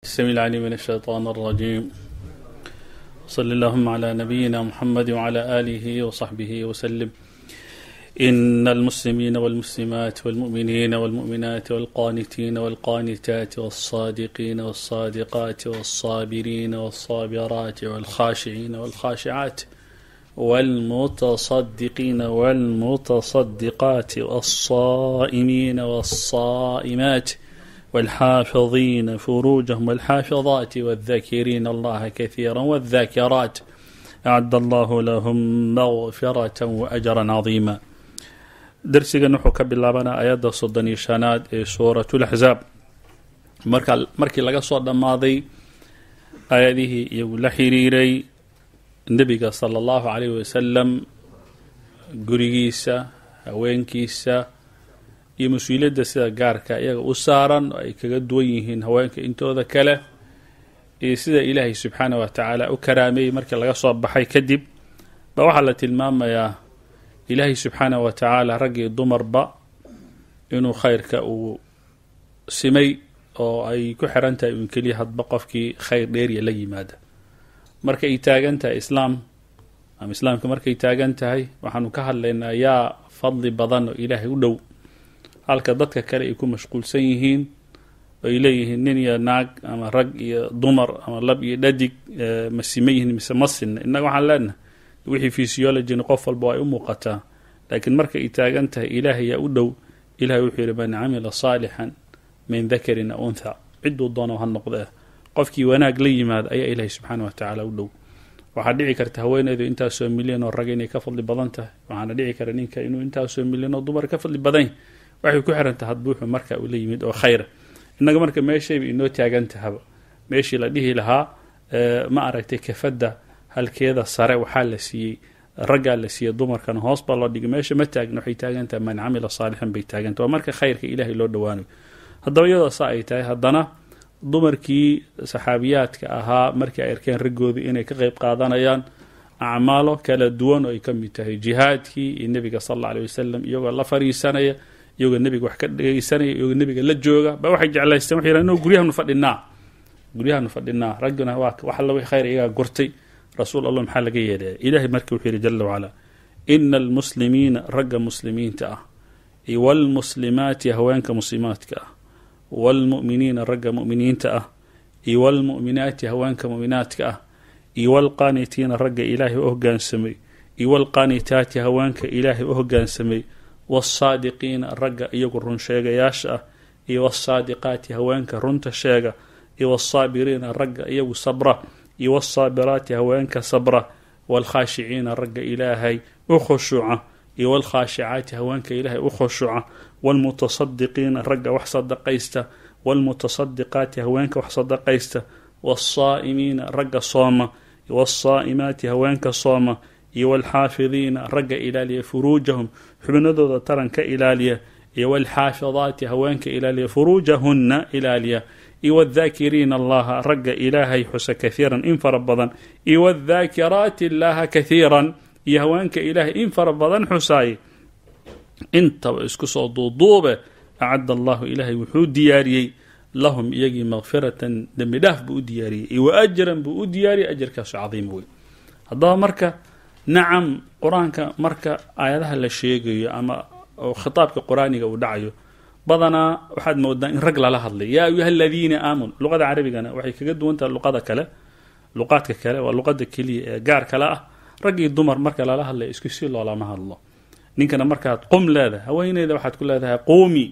السميع العليم من الشيطان الرجيم صل اللهم على نبينا محمد وعلى آله وصحبه وسلم إن المسلمين والمسلمات والمؤمنين والمؤمنات والقانتين والقانتات والصادقين والصادقات والصابرين والصابرات والخاشعين والخاشعات والمتصدقين والمتصدقات والصائمين والصائمات والحافظين فروجهم والحافظات والذاكرين الله كثيرا والذاكرات أعد الله لهم مغفرة وأجرا عظيما darsigan wuxuu ka bilaabanaa ayadda soddon iyo shanaad ee suuratulaxsaab marka markii laga soo dhammaaday aayadihii iyagu la xiriiray nebiga sala allahu calayhi wasalam gurigiisa haweenkiisa iyo mas-uuliyadda sida gaarka iyaga u saaran oo ay kaga duwan yihiin haweenka intooda kale iyo sida ilaahay subxaanah wa tacaala u karaameeyey markii laga soo baxay kadib ba waxaa la tilmaamayaa ilaahay subxaanah wa tacaala rag iyo dumarba inuu khayrka uu simay oo ay ku xiran tahay uun keliya hadba qofkii khayr dheeriya la yimaada marka ay taagan tahay islaam ama islaamka markay taagan tahay waxaanu ka hadlaynaa yaa fadli badan oo ilaahay u dhow halka dadka kale ay ku mashquulsan yihiin oo ay leeyihiin nin iyo naag ama rag iyo dumar ama lab iyo dhadig ma sima yihiin mise ma sinna innaga waxaan leenahay wixii physiologina qof walba ay u muuqataa laakiin marka ay taagan tahay ilaahay yaa u dhow ilahay wuxuu yihi man camila saalixan min dakarin aw untha ciduu doono ha noqdee qofkii wanaag la yimaada ayaa ilaahay subxaana wa tacaala u dhow waxaa dhici karta haweeneydu intaasoo milyan oo rag inay ka fadli badan tahay waxaana dhici kara ninka inuu intaasoo milyan oo dumar ka fadli badan waxay ku xirantaha hadbuuxu marka uu la yimid oo khayra innaga marka meeshayba inoo taagan tahaba meeshii la dhihi lahaa ma aragtay kafadda halkeeda sare waxaa la siiyey raggaa la siiyey dumarkana hoos baa loo dhigay meesha ma taagna waxay taagan tahay man camila saalixan bay taaganta waa marka khayrka ilaahay loo dhowaanayo haddaba iyadoo saa ay tahay haddana dumarkii saxaabiyaadka ahaa markii ay arkeen raggoodii inay ka qeyb qaadanayaan acmaalo kala duwan oo ay ka mid tahay jihaadkii iyo nebiga sal alla aley wasalam iyagoo la fariisanaya iyagoo nebiga wax ka dhegeysanaya iyagoo nebiga la jooga ba waxay jeclaysteen waxay yidhahan no guryahanu fadhinaa guryahanu fadhinaa ragguna waa wax alla wixii khayr iyagaa gurtay rasuul allah maxaa laga yeelaya ilaahay marka wuxuu yihi jala wacalaa ina almuslimiina ragga muslimiinta ah iyo walmuslimaati haweenka muslimaadka ah waalmu'miniina ragga mu'miniinta ah iyo walmu'minaati haweenka mu'minaadka ah iyo walqaanitiina ragga ilaahay u hoggaansamay iyo walqaanitaati haweenka ilaahay u hoggaansamay wasaadiqiina ragga iyagu run sheegayaasha ah iyo wasaadiqaati haweenka runta sheega iyo wasaabiriina ragga iyagu sabra iyo wasaabiraati haweenka sabra waalkhaashiciina ragga ilaahay u khushuuca iyo waalkhaashicaati haweenka ilaahay u khushuuca waalmutasadiqiina ragga wax sadaqaysta waalmutasadiqaati haweenka wax sadaqaysta wasaa'imiina ragga sooma waasaa'imaati haweenka sooma iyo waalxaafidiina ragga ilaaliya furuujahum xubnadooda taranka ilaaliya iyo waalxaafidaati haweenka ilaaliya furuujahunna ilaaliya iyo wadaakiriina allaha ragga ilaahay xusa kahiiran in fara badan iyo wadaakiraati illaaha kahiiran iyo haweenka ilaahay in fara badan xusaayay intaba isku soo duuduube acadda allahu ilaahay wuxuu diyaariyey lahum iyagii makfiratan dembi dhaaf buu u diyaariyey iyo wa ajran buu u diyaariyey ajarkaasu cadiima wey haddaba marka nacam qur-aanka marka aayadaha la sheegayo ama khitaabka qur-aaniga uu dhacayo badanaa waxaad moodaa in rag lala hadlay yaa ayuha aladiina aamanu luqada carabigana waxay kaga duwan tahay luqada kale luqaadka kale waa luqada keliya ee gaar kale ah rag iyo dumar marka lala hadlay isku si loolama hadlo ninkana markaad qum leedahay haweeneyda waxaad ku leedahay quumi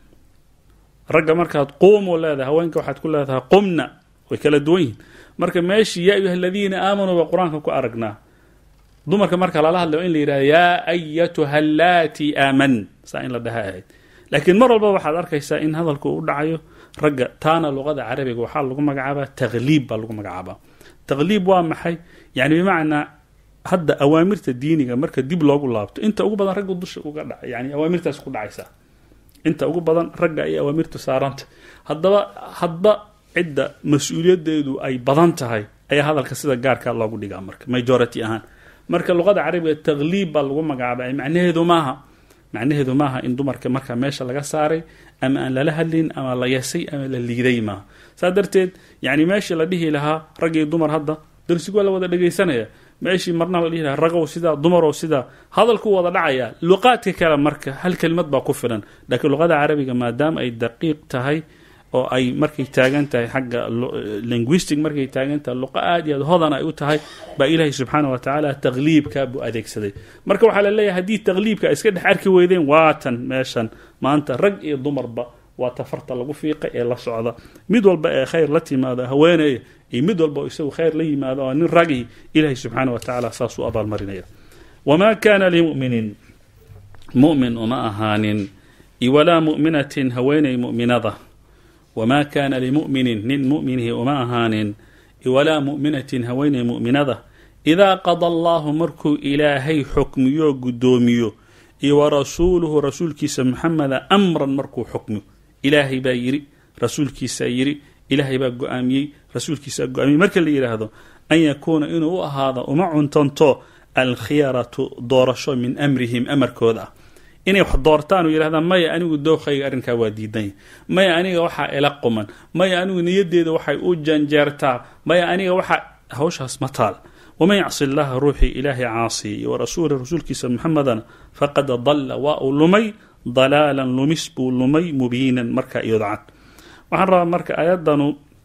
ragga markaad quumu leedahay haweenka waxaad ku leedahay qumna way kala duwan yihin marka meeshii yaa ayuha aladiina aamanuu baa qur-aanka ku aragnaa dumarka marka lala hadlay waa in la yidhahda yaa ayatuha allaati aaman saa in la dhaha ahayd laakiin mar walba waxaad arkaysaa in hadalku u dhacayo ragga taana luqada carabiga waxaa lagu magacaabaa taqliib baa lagu magacaabaa taqliib waa maxay yani bimacnaa hadda awaamirta diiniga marka dib loogu laabto inta ugu badan ragga dusha uga dha yani awaamirtaas ku dhacaysa inta ugu badan ragga ay awaamirtu saaranta haddaba hadba cidda mas-uuliyadeedu ay badan tahay ayaa hadalka sida gaarka loogu dhigaa marka majority ahaan marka luqada carabiga taqliib baa lagu magacaaba macnaheedu maaha macnaheedu maaha in dumarka markaa meesha laga saaray ama aan lala hadlin ama la yasay ama la liiday maaha saa darteed yani meeshii la dhihi lahaa rag iyo dumar hadda darsigu waa la wada dhegaysanaya meeshii marna la dhihi lahaa ragow sidaa dumarow sidaa hadalku wada dhacaya luqaadka kale marka hal kelimad baa ku filan laakiin luqada carabiga maadaama ay daqiiq tahay oo ay markay taagan tahay xagga linguistic markay taagan tahay luqa aad iyo aad hodan ay u tahay baa ilaahay subxaana wa tacaala taqliibka buu adeegsaday marka waxaa la leeyahay haddii taqliibka ay iska dhex arki weydeen waatan meeshan maanta rag iyo dumarba waa tafarta lagu fiiqay ee la socda mid walba ee khayr la timaado haweeneya iyo mid walba oo isagu khayr la yimaado oo nin ragii ilaahay subxaana wa tacaala saasuu abaalmarinaya wamaa kaana limuminin mumin uma ahaanin iwalaa mu'minatin haweeney mu'minada wamaa kaana limuminin nin muminihi uma ahaanin iwalaa mu'minatin haweeney mu'minada idaa qada allaahu markuu ilaahay xukmiyo guddoomiyo iyo warasuuluhu rasuulkiisa muxameda amran markuu xukmiyo ilaahay baa yidhi rasuulkiisaa yidhi ilaahay baa go-aamiyey rasuulkiisaa go-aamiyey marka la yidhaahdo an yakuuna inuu u ahaado uma cuntanto alkhiyaratu doorasho min amrihim amarkooda ah inay wax doortaan oo yidhahdaan maya anigu dookhayga arrinkaa waa diidanya maya aniga waxaa ila quman maya anigu niyaddeeda waxay u janjeertaa maya aniga waxaa hawshaas ma taal waman yacsi llaha ruuxii ilaahay caasiya iyo warasuula rasuulkiisa muxamedana faqad dalla waa uu lumay dalaalan lumis buu lumay mubiinan markaa iyodcad waxaan rabaa marka aayaddanu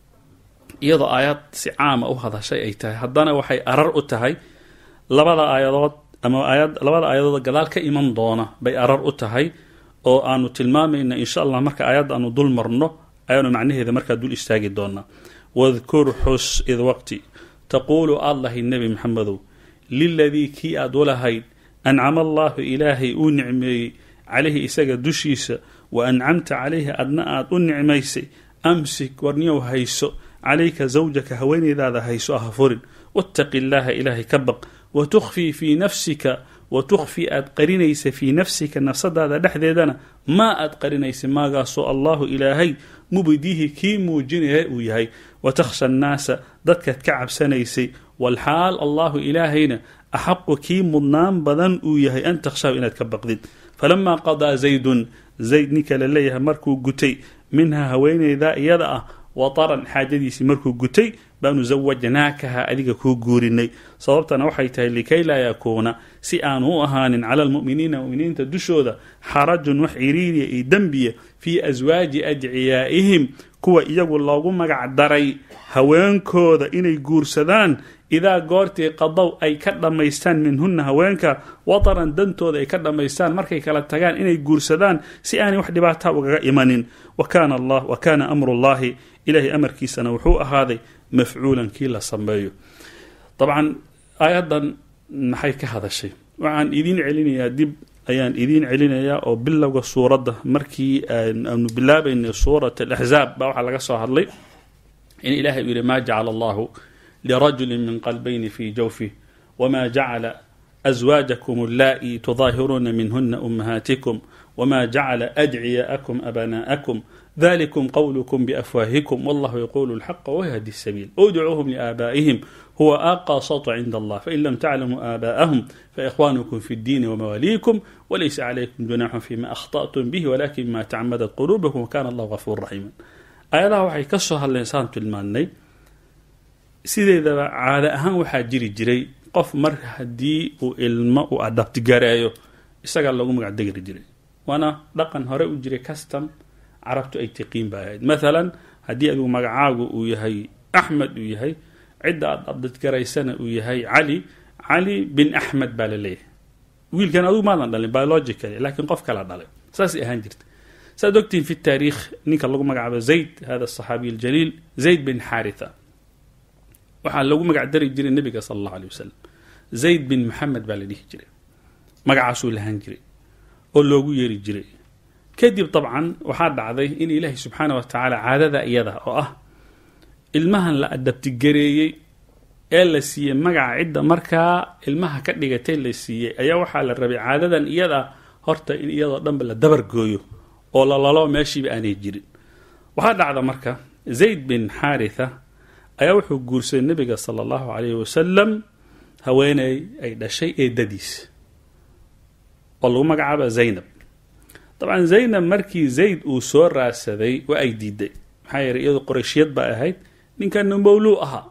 iyadoo aayad si caama u hadashay ay tahay haddana waxay arar u tahay labada aayadood ama aayad labada aayadood gadaal ka iman doona bay arar u tahay oo aanu tilmaamayna insha allah marka aayadda aanu dul marno ayaanu macnaheeda markaa dul istaagi doonaa wadkur xus id waqti taquulu aad lahayd nebi maxamedow liladii kii aad u lahayd ancama allaahu ilaahay uu nicmeeyey calayhi isaga dushiisa wa ancamta calayhi adna aad u nicmaysay amsik warniyow hayso calayka zawjaka haweeneydaada hayso ah furin wattaqi illaaha ilaahay ka baq wa tukhfii fii nafsika wa tukhfii aad qarinaysa fii nafsika nafsadaada dhexdeedana maa aad qarinaysa maagaasoo allahu ilaahay mubdihi kii muujinaya uu yahay wa takhsha annaasa dadkaad ka cabsanaysay walxaal allahu ilaahayna axaqu kii mudnaan badan uu yahay an takhshahu inaad ka baqdid falamaa qadaa zaydun zayd ninka la leeyahay markuu gutay minhaa haweeneydaa iyada ah wataran xaajadiisii markuu gutay baanu zawajnaakaha adiga kuu guurinay sababtana waxay tahay likay laa yakuuna si aanu u ahaanin cala almu'miniina muminiinta dushooda xarajun wax ciriiriya iyo dembiya fii aswaaji adciyaa'ihim kuwa iyagu loogu magac daray haweenkooda inay guursadaan idaa goortii qadow ay ka dhammaystaan minhunna haweenka wataran dantooda ay ka dhammaystaan markay kala tagaan inay guursadaan si aanay wax dhibaataa ugaga imanin wa kaana allah wa kaana amrullahi ilaahay amarkiisana wuxuu ahaaday mafcuulan kii la sameeyo dabcan aayaddan maxay ka hadashay waxaan idiin celinayaa dib ayaan idiin celinayaa oo bilowga suuradda markii aanu bilaabaynay suurat alaxzaab baa waxaa laga soo hadlay in ilahay uu yihi maa jacala allahu lirajuli min qalbayni fii jawfih wma jacala aswaajakum allaa'i tudaahiruuna minhuna ummahaatikum wma jacala adciyaa'akum abanaa'akum dalikum qowlukum biafwaahikum wallahu yaquulu lxaqa wayhdi sabiil udcuuhum liaabaa'ihim huwa aqasatu cinda allah fain lam taclamuu aabaa'ahum faikhwanukum fi ddiini wamawaaliikum walaysa calaykum junaaxun fima akhطأtum bih walakin ma tacmadat quluubakum wakana allahu gafuur raxiima aayadaha waxay ka soo hadleen saan tilmaannay sideedaba caado ahaan waxaa jiri jiray qof marka haddii uu ilmo u adabtigareeyo isagaa loogu magac degri jiray waana dhaqan hore u jiray custom carabtu ay tiqiin ba ahayd maalan haddii adigu magacaagu uu yahay axmed uu yahay cidda aad adabtigaraysana uu yahay cali cali bin axmed baa la leeyahay wiilkan adugu maadan dhalin biologically laakiin qof kala dhalay saasay ahaan jirta saaad ogtihin fi taariikh ninka lagu magacaabo zayd hada asaxaabiy aljaliil zayd bin xaritha waxaa lagu magac dari jiray nebiga sala allahu alay wasalam zayd bin maxamed baa la dhihi jiray magacaasuu lahaan jiray oo loogu yeeri jiray kadib dabcan waxaa dhacday in ilaahay subxaana wa tacaala caadada iyada oo ah ilmahan la adabtigareeyey ee la siiyey magaca cidda markaa ilmaha ka dhigatay la siiyey ayaa waxaa la rabay caadadan iyada horta in iyadoo dhanba la dabargooyo oo lalalo meeshiiba aanay jirin waxaa dhacda marka zayd bin xaritha ayaa wuxuu guursaday nebiga sala allahu calayhi wasalam haweeney ay dhashay eedadiis oo lagu magacaaba zaynab dabcan zaynab markii zayd uu soo raadsaday waa ay diiday maxaa yeelay iyadoo qorayshiyad baa ahayd ninkana mawluu ahaa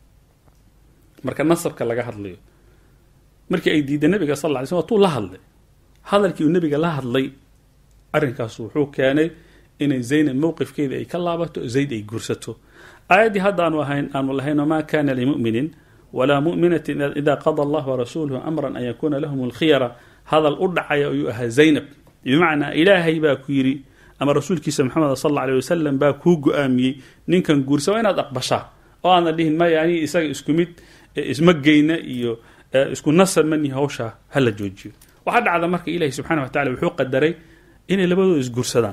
marka nasabka laga hadlayo markii ay diiday nabiga sal lla ly slm watuu la hadlay hadalkii uu nabiga la hadlay arrinkaas wuxuu keenay inay zaynab mowqifkeeda ay ka laabato zayd ay guursato aayaddii hadda aanu ahayn aanu lahayn wamaa kana limuminin walaa muminatin ida qada allah warasuuluhu amran an yakuuna lahum alkhiyara hadal u dhacaya ayuu ahaa zaynab bimacnaa ilaahay baa ku yidhi ama rasuulkiisa maxamed sal alla alay wasalam baa kuu go-aamiyey ninkan guursa waa inaad aqbashaa oo aadna dhihin maya ani isaga isku mid isma geyna iyo isku nasar mani hawshaa hala joojiyo waxaa dhacda marka ilaahi subxana wa tacala wuxuu qadaray inay labadooda isguursadaan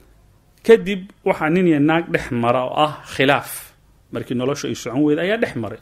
kadib waxaa nin iyo naag dhex mara oo ah khilaaf markii noloshu ay socon weyda ayaa dhex maray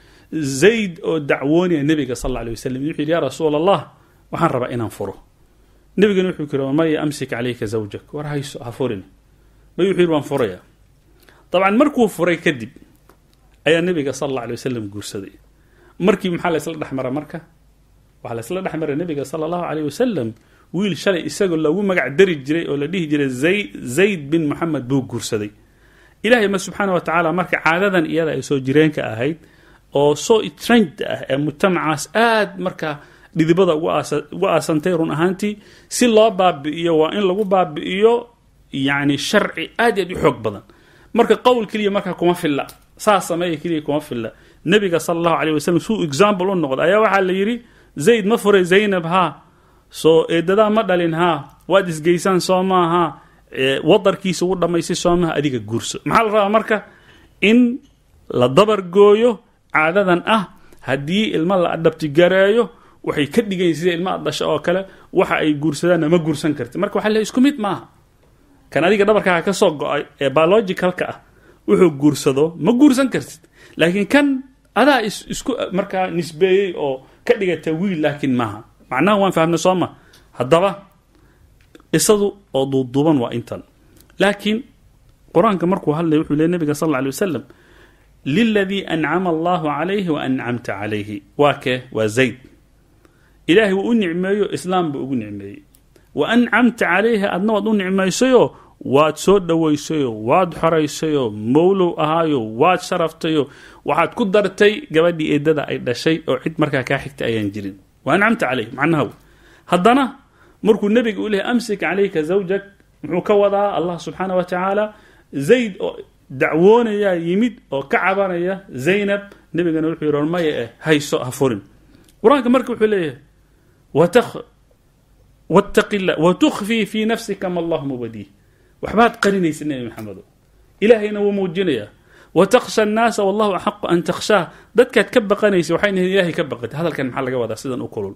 zayd oo dacwoonaya nebiga sal alla alay wasalam wuxuu yidhi yaa rasuul allah waxaan rabaa inaan furo nebigana wuxuu ku yidhi maya amsik calayka zawjak war hayso ha furin may wuxuu yidhi waan furaya dabcan markuu furay kadib ayaa nebiga sal alla alay wasalam guursaday markii maxaa la ysla dhex mara marka waxaa la ysla dhex maray nebiga sala allahu aleyh wasalam wiil shalay isagoo lagu magac dari jiray oo la dhihi jiray zayd bin moxamed buu guursaday ilahay ma subxaana wa tacaala marka caadadan iyada ay soo jireenka ahayd oo soo trend ah ee mujtamacaas aad marka dhidibada ugu aasantay run ahaantii si loo baabi'iyo waa in lagu baabi'iyo yani sharci aad aad u xoog badan marka qowl keliya markaa kuma filla saa sameeya keliya kuma filla nebiga sala allahu aleyh wasalam suu example u noqda ayaa waxaa la yidhi zayd ma furay zaynab haa soo eedadaa ma dhalin haa waad isgeysaan soo maaha wadarkiisa ugu dhammaystay soo maaha adiga guurso maxaa la rabaa marka in la dabargooyo caadadan ah haddii ilmo la adhabtigareeyo waxay ka dhigayin sida ilma ad dhasho oo kale waxa ay guursadaanna ma guursan karti marka waxa le isku mid maaha kan adiga dhabarkaaga ka soo go-ay ee biologicalka ah wuxuu guursado ma guursan kartid laakiin kan adaa isku markaa nisbeeyey oo ka dhigata wiil laakiin maaha macnaha waan fahmnay soo ma haddaba isadu oo duuduuban waa intan laakiin qur-aanka markuu hadlaya wuxuu leey nabiga sal alla alay wasalam liladii ancama allahu calayhi wa ancamta calayhi waa kee waa zayd ilaahay wuu u nicmeeyo islaam buu ugu nicmeeyey wa ancamta calayhi adna waad u nicmaysayoo waad soo dhowaysayoo waad xoraysayoo mowlow ahaayo waad sharaftayoo waxaad ku dartay gabadhii eedada ay dhashay oo cid markaa kaa xigta ayaan jirin wa ancamta calayh macnaha haddana markuu nebiga u lehay amsik calayka zawjak muxuu ka wadaa allah subxaana wa tacaala zayd oo dacwoonayaa yimid oo ka cabanaya zaynab nebigana wuxuu yidhi maya eh hayso ha furin qur-aanka marka wuxuu leeyahay wtaqi la watukfii fii nafsika ma allahu mubadiih waxbaad qarinaysa nebi maxamedo ilaahayna wuu muujinayaa watakhsha annaasa wallahu axaqu an takhshaa dadkaad ka baqanaysa waxayna yihin ilahay ka baqatay hadalkan maxaa laga wadaa sidan u kulul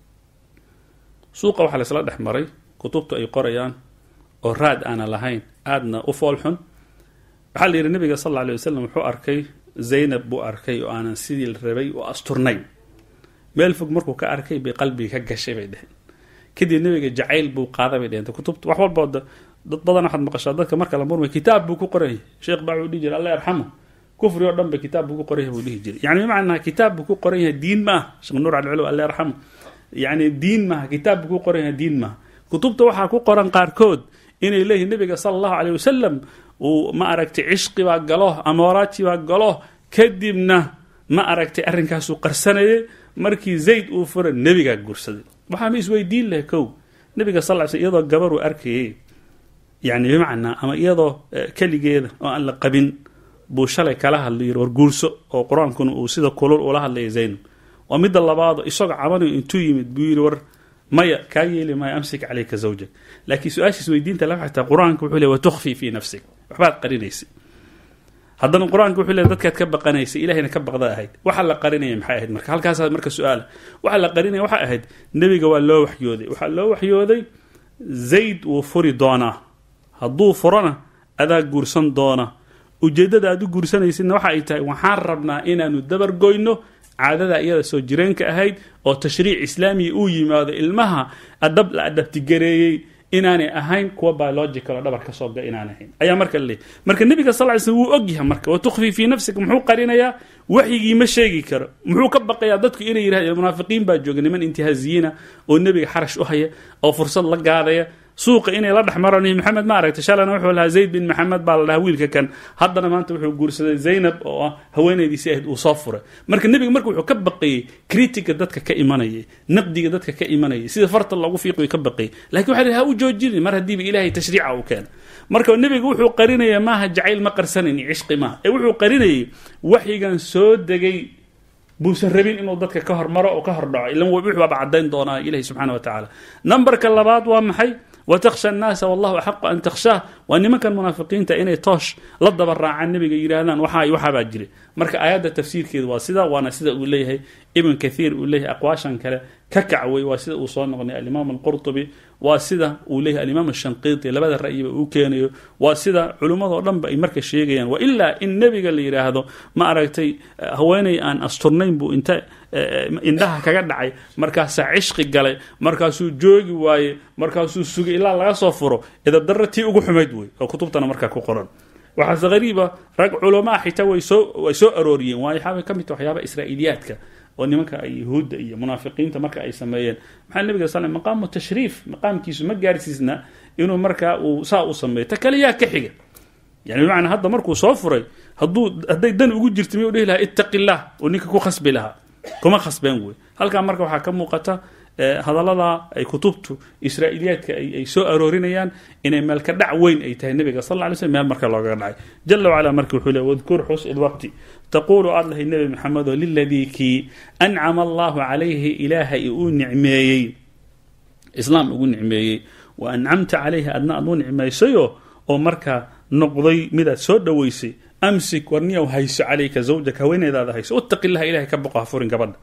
suuqa waxaa laysla dhex maray kutubtu ay qorayaan oo raad aana lahayn aadna u foolxun waxaa la yidhi nabiga sal alla alay wasalam wuxuu arkay zaynab buu arkay oo aanan sidii la rabay oo asturnayn meel fog markuu ka arkay bay qalbiga ka gashay bay dheheen kadib nabiga jacayl buu qaaday bay dheheen kutubta wax walboo dad badan waxaad maqashaa dadka marka la murmay kitaab buu ku qoranyay sheekh baa wuxuu dhihi jiray allah yarxamu kufri oo dhan ba kitaab buu ku qoran yahay buu dhihi jiray yani bimacnaa kitaab buu ku qoran yahay diin maaha sheekh nuur alculu allah yarxamu yani diin maaha kitaab buu ku qoran yahay diin maaha kutubta waxaa ku qoran qaarkood inay leeyihin nabiga sala allahu aleyh wasalam uu ma aragtay cishqi baa galo amooraati baa galo kadibna ma aragtay arrinkaasuu qarsanayay markii zayd uu fura nebigaa guursaday waxaa ma isweydiin lahay kow nebiga sal ly sl iyadoo gabaruu arkayay yani bimacnaa ama iyadoo keligeeda oo aan la qabin buu shalay kala hadlay yiri war guurso oo qur-aankuna uu sida kulul ula hadlaya zaynab oo midda labaado isagoo cabanayo intuu yimid buu yidhi war maya kaa yeeli maayo amsik calayka zawjak laakiin su-aashiis weydiinta la xataa qur-aanka wuxuu le watukfii fii nafsik waxbaad qarinaysay haddana qur-aanka wuxuu le dadkaad ka baqanaysay ilahayna ka baqda ahayd waxa la qarinaya maxay ahayd marka halkaasaa marka su-aala waxa la qarinaya waxay ahayd nebiga waa loo waxyooday waxaa loo waxyooday zayd wuu furi doonaa hadduu furona adaa guursan doona ujeeddada aad u guursanaysidna waxa ay tahay waxaan rabnaa inaanu dabargoyno caadada iyada soo jireenka ahayd oo tashriic islaamiya uu yimaado ilmaha adhab la adhabtigareeyey inaanay ahayn kuwa biological oo dhabar ka soo ga inaan ahayn ayaa marka laleeyahy marka nebiga sal ly slm wuu ogyahay marka wa tukhfii fii nafsika muxuu qarinayaa waxyigii ma sheegi karo muxuu ka baqayaa dadku inay yidhahd munaafiqiin baa jooga niman intihaaziyiina oo nebiga xarash u haya oo fursad la gaadaya suuqa inay la dhex maraan maxamed ma aragtay shalana wuxuu lahaa zayd bin maxamed baa la dhahaa wiilka kan haddana maanta wuxuu guursaday zaynab oo ah haweenaydiisi ahayd uu soo furay marka nebiga marka wuxuu ka baqayey critiga dadka ka imanayay naqdiga dadka ka imanayay sida farta loogu fiiqiyo ka baqayay lakin waxa ha u joojinin mar haddiiba ilaahay tashriica uu keena marka nebiga wuxuu qarinaya maaha jacayl ma qarsanayni cishqi maaha ee wuxuu qarinayay waxyigan soo degay buusan rabin inuu dadka ka hormaro oo ka hordhaco ilan wuxuu baaba caddayn doonaa ilahi subxana wa tacaala numberka labaad waa maxay watakhsha annaasa wallahu axaqu an takhshaah waa nimankan munaafiqiinta inay toosh la daba raacaan nebiga yidhaahdaan waxaa waxaabaa jire marka aayadda tafsiirkeedu waa sida waana sida uu leeyahay ibn kathiir uu leeyahay aqwaashan kale ka kacway waa sida uu soo noqnay alimaam alqurtubi waa sida uu leeyahay alimaam ashanqiiti labada ra'yiba uu keenayo waa sida culimmadoo dhanba ay marka sheegayaan wa ilaa in nebiga la yidhaahdo ma aragtay haweenay aan asturnayn buu inta indhaha kaga dhacay markaasaa cishqi galay markaasuu joogi waaye markaasuu sugay ilaa laga soo furo idabdarra tii ugu xumayd wey oo kutubtana markaa ku qoran waxaase hariiba rag culamaa xitaa way soo way soo arooriyeen waayo waxaabay ka mid ta waxyaaba israa'iiliyaadka oo nimanka ay yahuudda iyo munaafiqiinta marka ay sameeyeen maxaa nebiga sal maqaamu tashriif maqaamkiisu ma gaarsiisna inuu markaa uu saa u sameeyo ta kale yaa ka xiga yani bimacnaa hadda markuu soo furay hadduu hadday dan ugu jirta miyuu dhihi lahaa ittaqi illah oo ninka ku khasbi lahaa kuma khasbeen wey halkaa marka waxaa ka muuqata hadallada ay kutubtu israa'iiliyaadka ay soo aroorinayaan inay meelka dhac weyn ay tahay nebiga sal lla ly slm meel marka loogaga dhacay jala wacala marka wuxuu le wadkur xus ilwaqti taquulu aad lahay nebi maxamedo liladii kii ancama allahu calayhi ilaahay uu nicmeeyey islaam ugu nicmeeyey wa ancamta calayhi adna aad u nicmaysayo oo markaa noqday midaad soo dhoweysay amsik warniyow hayso calayka zawjaka haweeneydaada hayso ittaqi illaha ilahay ka boqo ha furin gabadha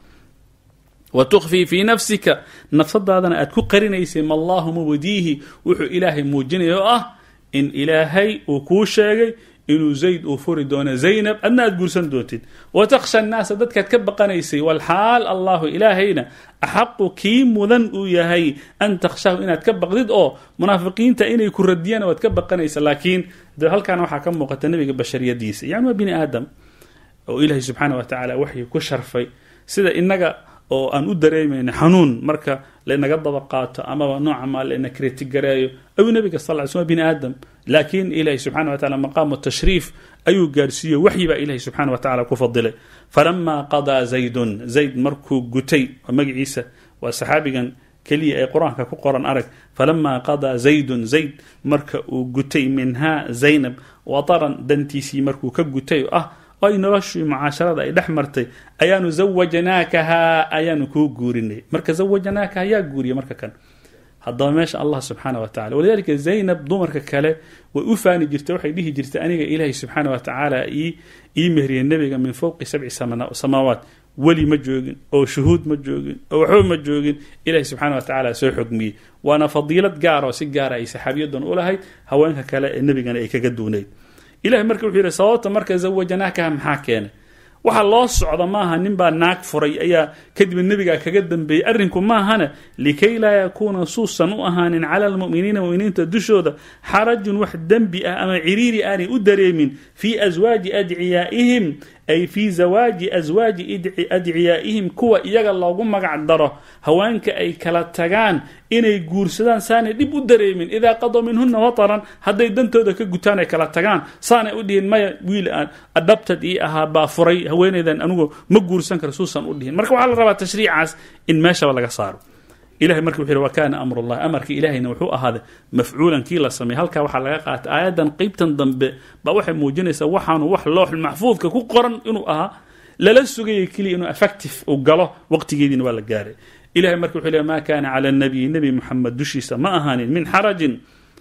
wa tukfii fii nafsika nafsadaadana aad ku qarinaysay ma allahu mubdiihi wuxuu ilaahay muujinaya oo ah in ilaahay uu kuu sheegay inuu zayd uu furi doono zaynab adna aad guursan doontid wa takhsha annaasa dadkaad ka baqanaysay walxaal allahu ilaahayna axaqu kii mudan uu yahay an takhshaahu inaad ka baqdid oo munaafiqiinta inay ku radiyaan waad ka baqanaysa laakiin de halkaana waxaa ka muuqata nebiga bashariyadiisa yani waa bini aadam oo ilaahay subxaana wa tacaala waxay ku sharfay sida inaga oo aan u dareemayna xanuun marka laynaga daba qaato amaba nooca maa layna kritigareeyo ayuu nabiga sal ly slm bini aadam laakiin ilahi subxana wa tacala maqaamu tashriif ayuu gaarsiiye waxyi baa ilahi subxana wa tacala ku fadilay falamaa qadaa zaydun zayd markuu gutay waa magaciisa waa saxaabigan keliya ee qur-aanka ku qoran arag falamaa qadaa zaydun zayd marka uu gutay minhaa zaynab wataran dantiisii markuu ka gutay ah oo ay noloshii mucaasharada ay dhex martay ayaanu zawajnaakahaa ayaanu kuu guurinay marka zawajnaakaha yaa guuriya marka kan haddaba meesha allah subxaana wa tacala walidalika zaynab dumarka kale way u faani jirtay waxay dhihi jirtay aniga ilaahay subxaana wa tacaala ii mehriyay nebiga min fowqi sabci samaawaat weli ma joogin oo shuhuud ma joogin oo waxba ma joogin ilahi subxana wa tacaala soo xogmiyey waana fadiilad gaar oo si gaara ay saxaabiyadan u lahayd haweenka kale ee nebigana ay kaga duunayd ilahi marka wuxuu yidhi sababta marka zawajanaakaha maxaa keenay waxa loo socda maaha ninbaa naag furay ayaa kadib nebigaa kaga dambeeyey arrinku maahana likay laa yakuuna suusan u ahaanin cala almu'miniina muminiinta dushooda xarajun wax dembi ah ama ciriiri aanay u dareemin fii aswaaji adciyaa'ihim ay fii zawaaji aswaaji adciyaa'ihim kuwa iyaga loogu magac daro haweenka ay kala tagaan inay guursadaan saanay dhib u dareemin idaa qadoo minhuna wataran hadday dantooda ka gutaan ay kala tagaan saanay u dhihin maya wiil aan adhabtad ii ahaa baa furay haweenaydan anigu ma guursan kara suusan u dhihin marka waxaa la rabaa tashriicaas in meeshaba laga saaro ilahay marka wuxu yhi wa kaana amrullahi amarka ilahayna wuxuu ahaaday mafcuulan kii la sameeyey halkaa waxaa laga qaatay aayaddan qeybtan dambe baa waxay muujinaysaa waxaanu wax looxul maxfuudka ku qoran inuu ahaa lala sugayay keliya inuu effective uu galo waqtigeediina waa la gaaray ilahay marka wuxuu leey ma kaana cala nabiyi nebi muxamed dushiisa ma ahaanin min xarajin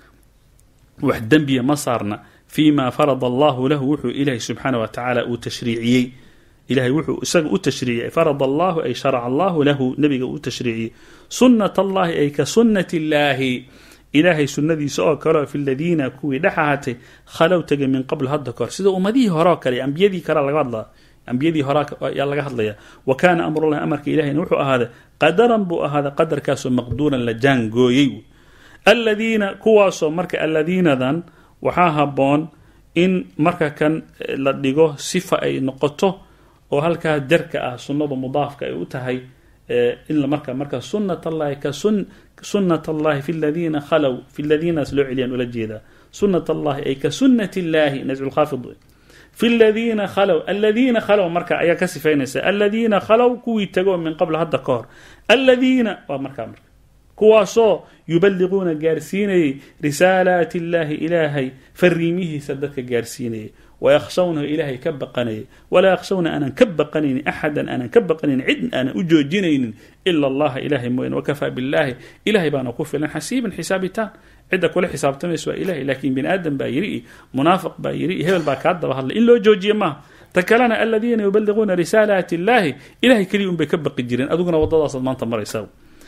wax dembiya ma saarna fii ma farada allahu lahu wuxuu ilaahay subxaana wa tacaala uu tashriiciyey ilahay wuxuu isaga u tashriiciyey farad allahu ay sharaca allahu lahu nebiga uu tashriiciyey sunnat allahi ay ka sunnati illaahi ilaahay sunnadiisa oo kaleo fi ladiina kuwii dhex ahaatay khalow tegay min qabl hadda kahor sida ummadihii horeo kale ambiyadii kale laga hadlaa ambiyadii hore ayaa laga hadlaya wa kaana amrullahi amarka ilahayna wuxuu ahaaday qadaran buu ahaaday qadarkaasoo maqduuran la jaangooyey aladiina kuwaasoo marka alladiinadan waxaa habboon in marka kan la dhigo sifa ay noqoto oo halkaa jarka ah sunnadu mudaafka ay u tahay in marka marka sunat allahi ka sunat allahi fi ladiina khalow fi ladiinaas loo celiyaan ula jeedaa sunat allahi ay ka sunat illahi nascu lkhaafid fi ladiina khalow aladiina khalow marka ayaa ka sifaynaysa aladiina khalow kuwii tago min qabl hadda ka hor aladiina waa markaa marka kuwaasoo yubaliguuna gaarsiinayay risaalaati illaahi ilaahay fariimihiisa dadka gaarsiinayay wayakhshawnahu ilaahay ka baqanayay walaa yakhshawna aanan ka baqanaynin axadan aanan ka baqanaynin cid aanan u joojinaynin ila allaha ilahay mooyane wakafaa billaahi ilahay baana ku filan xasiiban xisaabitaan cidda kula xisaabtamaysa waa ilahay laakiin bini aadam baa yiri i munaafiq baa yiri i hebel baa kaa daba hadlay in loo joojiye maaha ta kalena aladiina yubaliguuna risaalaati illaahi ilahay keliya un bay ka baqi jireen adiguna waddadaasaad maanta maraysaa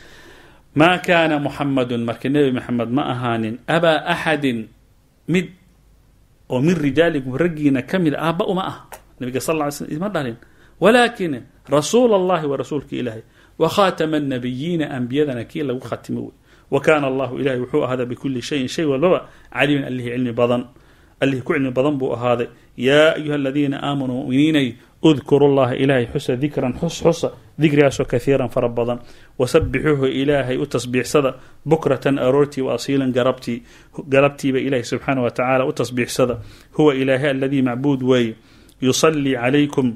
maa kaana muxamadun marka nebi maxamed ma ahaanin abaa axadin mid oo min rijaalikum raggiina ka mid aabba uma ah nabiga sal ly slm isma dhalin walaakin rasuul allahi wa rasuulka ilaahay wa khaatama annabiyiina ambiyadana kii lagu khatimo wey wa kaana allahu ilahay wuxuu ahaaday bikuli shayin shay walbaba caliiman allihii cilmi badan allihii ku cilmi badan buu ahaaday yaa ayuha aladiina aamanuu muminiinay udkuru llaha ilaahay xusa dikran xus xusa dikrigaasoo kaiiran fara badan wasabixuuhu ilaahay u tasbiixsada bukratan aroortii wa asiilan garabtii galabtiiba ilaahay subxaana wa tacaala u tasbiixsada huwa ilaahay aladii macbuud weeye yusallii calaykum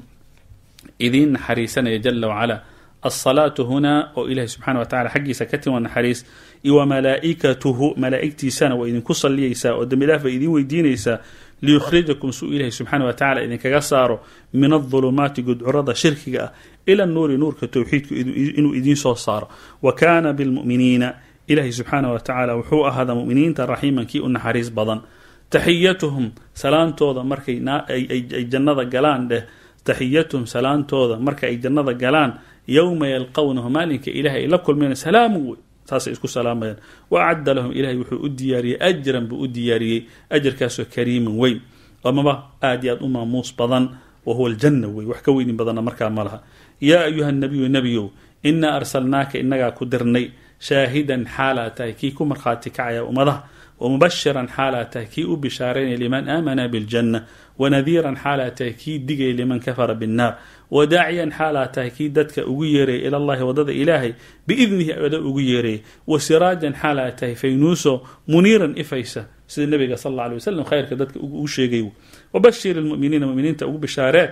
idiin naxariisanaya jala wacala alsalaatu hunaa oo ilahay subxana wa tacala xaggiisa ka timi waa naxariis iyo wa malaa'ikatuhu malaa'igtiisana waa idinku salliyaysaa oo dembi dhaaf bay idiin weydiinaysaa liyukhrijakum suu ilahay subxaana wa tacala idinkaga saaro min adulumaati gudcurada shirkiga ah ila nuuri nuurka towxiidku inuu idiin soo saaro wa kaana bilmu'miniina ilahay subxaana wa tacaala wuxuu ahaada muminiinta raxiiman kii u naxariis badan taxiyatuhum salaantooda markay ay jannada galaan dheh taxiyatuhum salaantooda marka ay jannada galaan yowma yalqownahu maalinka ilahay ay la kulmayna salaamu wey saasay isku salaamayaan wa acadda lahum ilahay wuxuu u diyaariyey ajran buu u diyaariyey ajarkaasoo kariiman weyn amaba aad iyo aad u maamuus badan wa huwa aljanna wey wax ka weynin badanna markaa ma laha yaa ayuha nabiyu nebiyow inaa arsalnaaka inagaa ku dirnay shaahidan xaalaa tahay kii ku markhaati kacaya ummadaha wamubashiran xaalaa tahay kii u bishaaraynaya liman aamana biljanna wanadiiran xaalaa tahay kii digaya liman kafara binnaar wadaaciyan xaalaa tahay kii dadka ugu yeeraya ilallahi waddada ilaahay biidnihi ada ugu yeeraya wa siraajan xaalaa tahay faynuuso muniiran ifaysa sida nabiga sal alla alay wasalam khayrka dadka ugu sheegay wabashir ilmuminiina muminiinta ugu bishaaree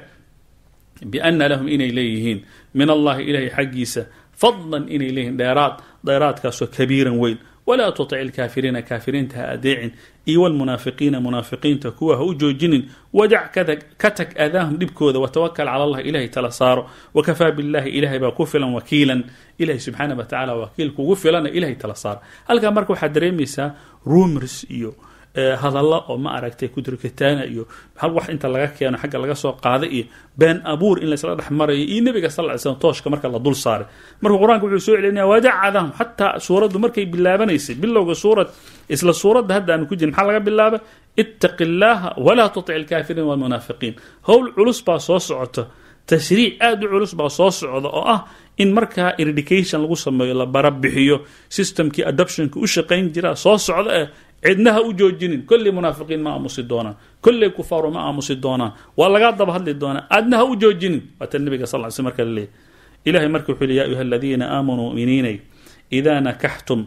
biana lahum inay leeyihiin min allahi ilahay xaggiisa fadlan inay leeyihiin dheeraad dheeraadkaasoo kabiiran weyn walaa tutic ilkaafiriina kaafiriinta ha adeecin iyo walmunaafiqiina munaafiqiinta kuwa ha u joojinin wadac ka tag aadaahum dhibkooda watawakal cala allah ilahay tala saaro wakafaa billahi ilahay baa ku filan wakiilan ilahay subxaana wa tacala wakiil kugu filana ilahay tala saaro halkaa marka waxaad dareemaysaa rumors iyo hadalla oo ma aragtay kudurkitaana iyo wax inta laga keeno xagga laga soo qaaday iyo been abuur in laysla dhex marayo iyo nebiga sal ly slm tooshka marka la dul saaray marka qur-aanka wuxuu soo celinaya wadacadahum xataa suuraddu markay bilaabanaysay bilowga suurad isla suuradda hadda aanu ku jirin maxaa laga bilaabay ittaqi llaaha walaa tutic ilkaafiriin walmunaafiqiin howl culus baa soo socota tashriic aada u culus baa soo socda oo ah in markaa eredication lagu sameeyo la barabixiyo systemkii adoptionka u shaqayn jira soo socda eh cidna ha u joojinin kolley munaafiqiin ma aamusi doonaan kolley kufaaru ma aamusi doonaan waa lagaa daba hadli doonaa aadna ha u joojinin waata nabiga sal ly sl marka la leeyay ilahay marka wuxuu leey ya ayuha aladiina aamanuu muminiinay idaa nakaxtum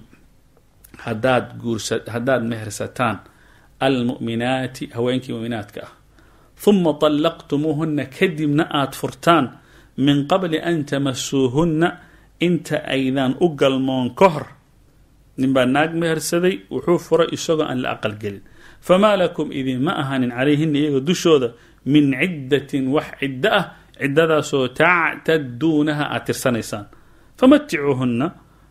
hadaad guursa haddaad mehersataan almu'minaati haweenkii mu'minaadka ah huma طallaqtumuuhuna kadibna aad furtaan min qabli an tamasuuhunna inta aydaan u galmoon ka hor nin baa naag mehersaday wuxuu furay isagoo aan la aqalgelin famaa lakum idinma ahaanin calayhina iyaga dushooda min ciddatin wax ciddo ah ciddadaasoo tactaduunaha aad tirsanaysaan famaticuuhunna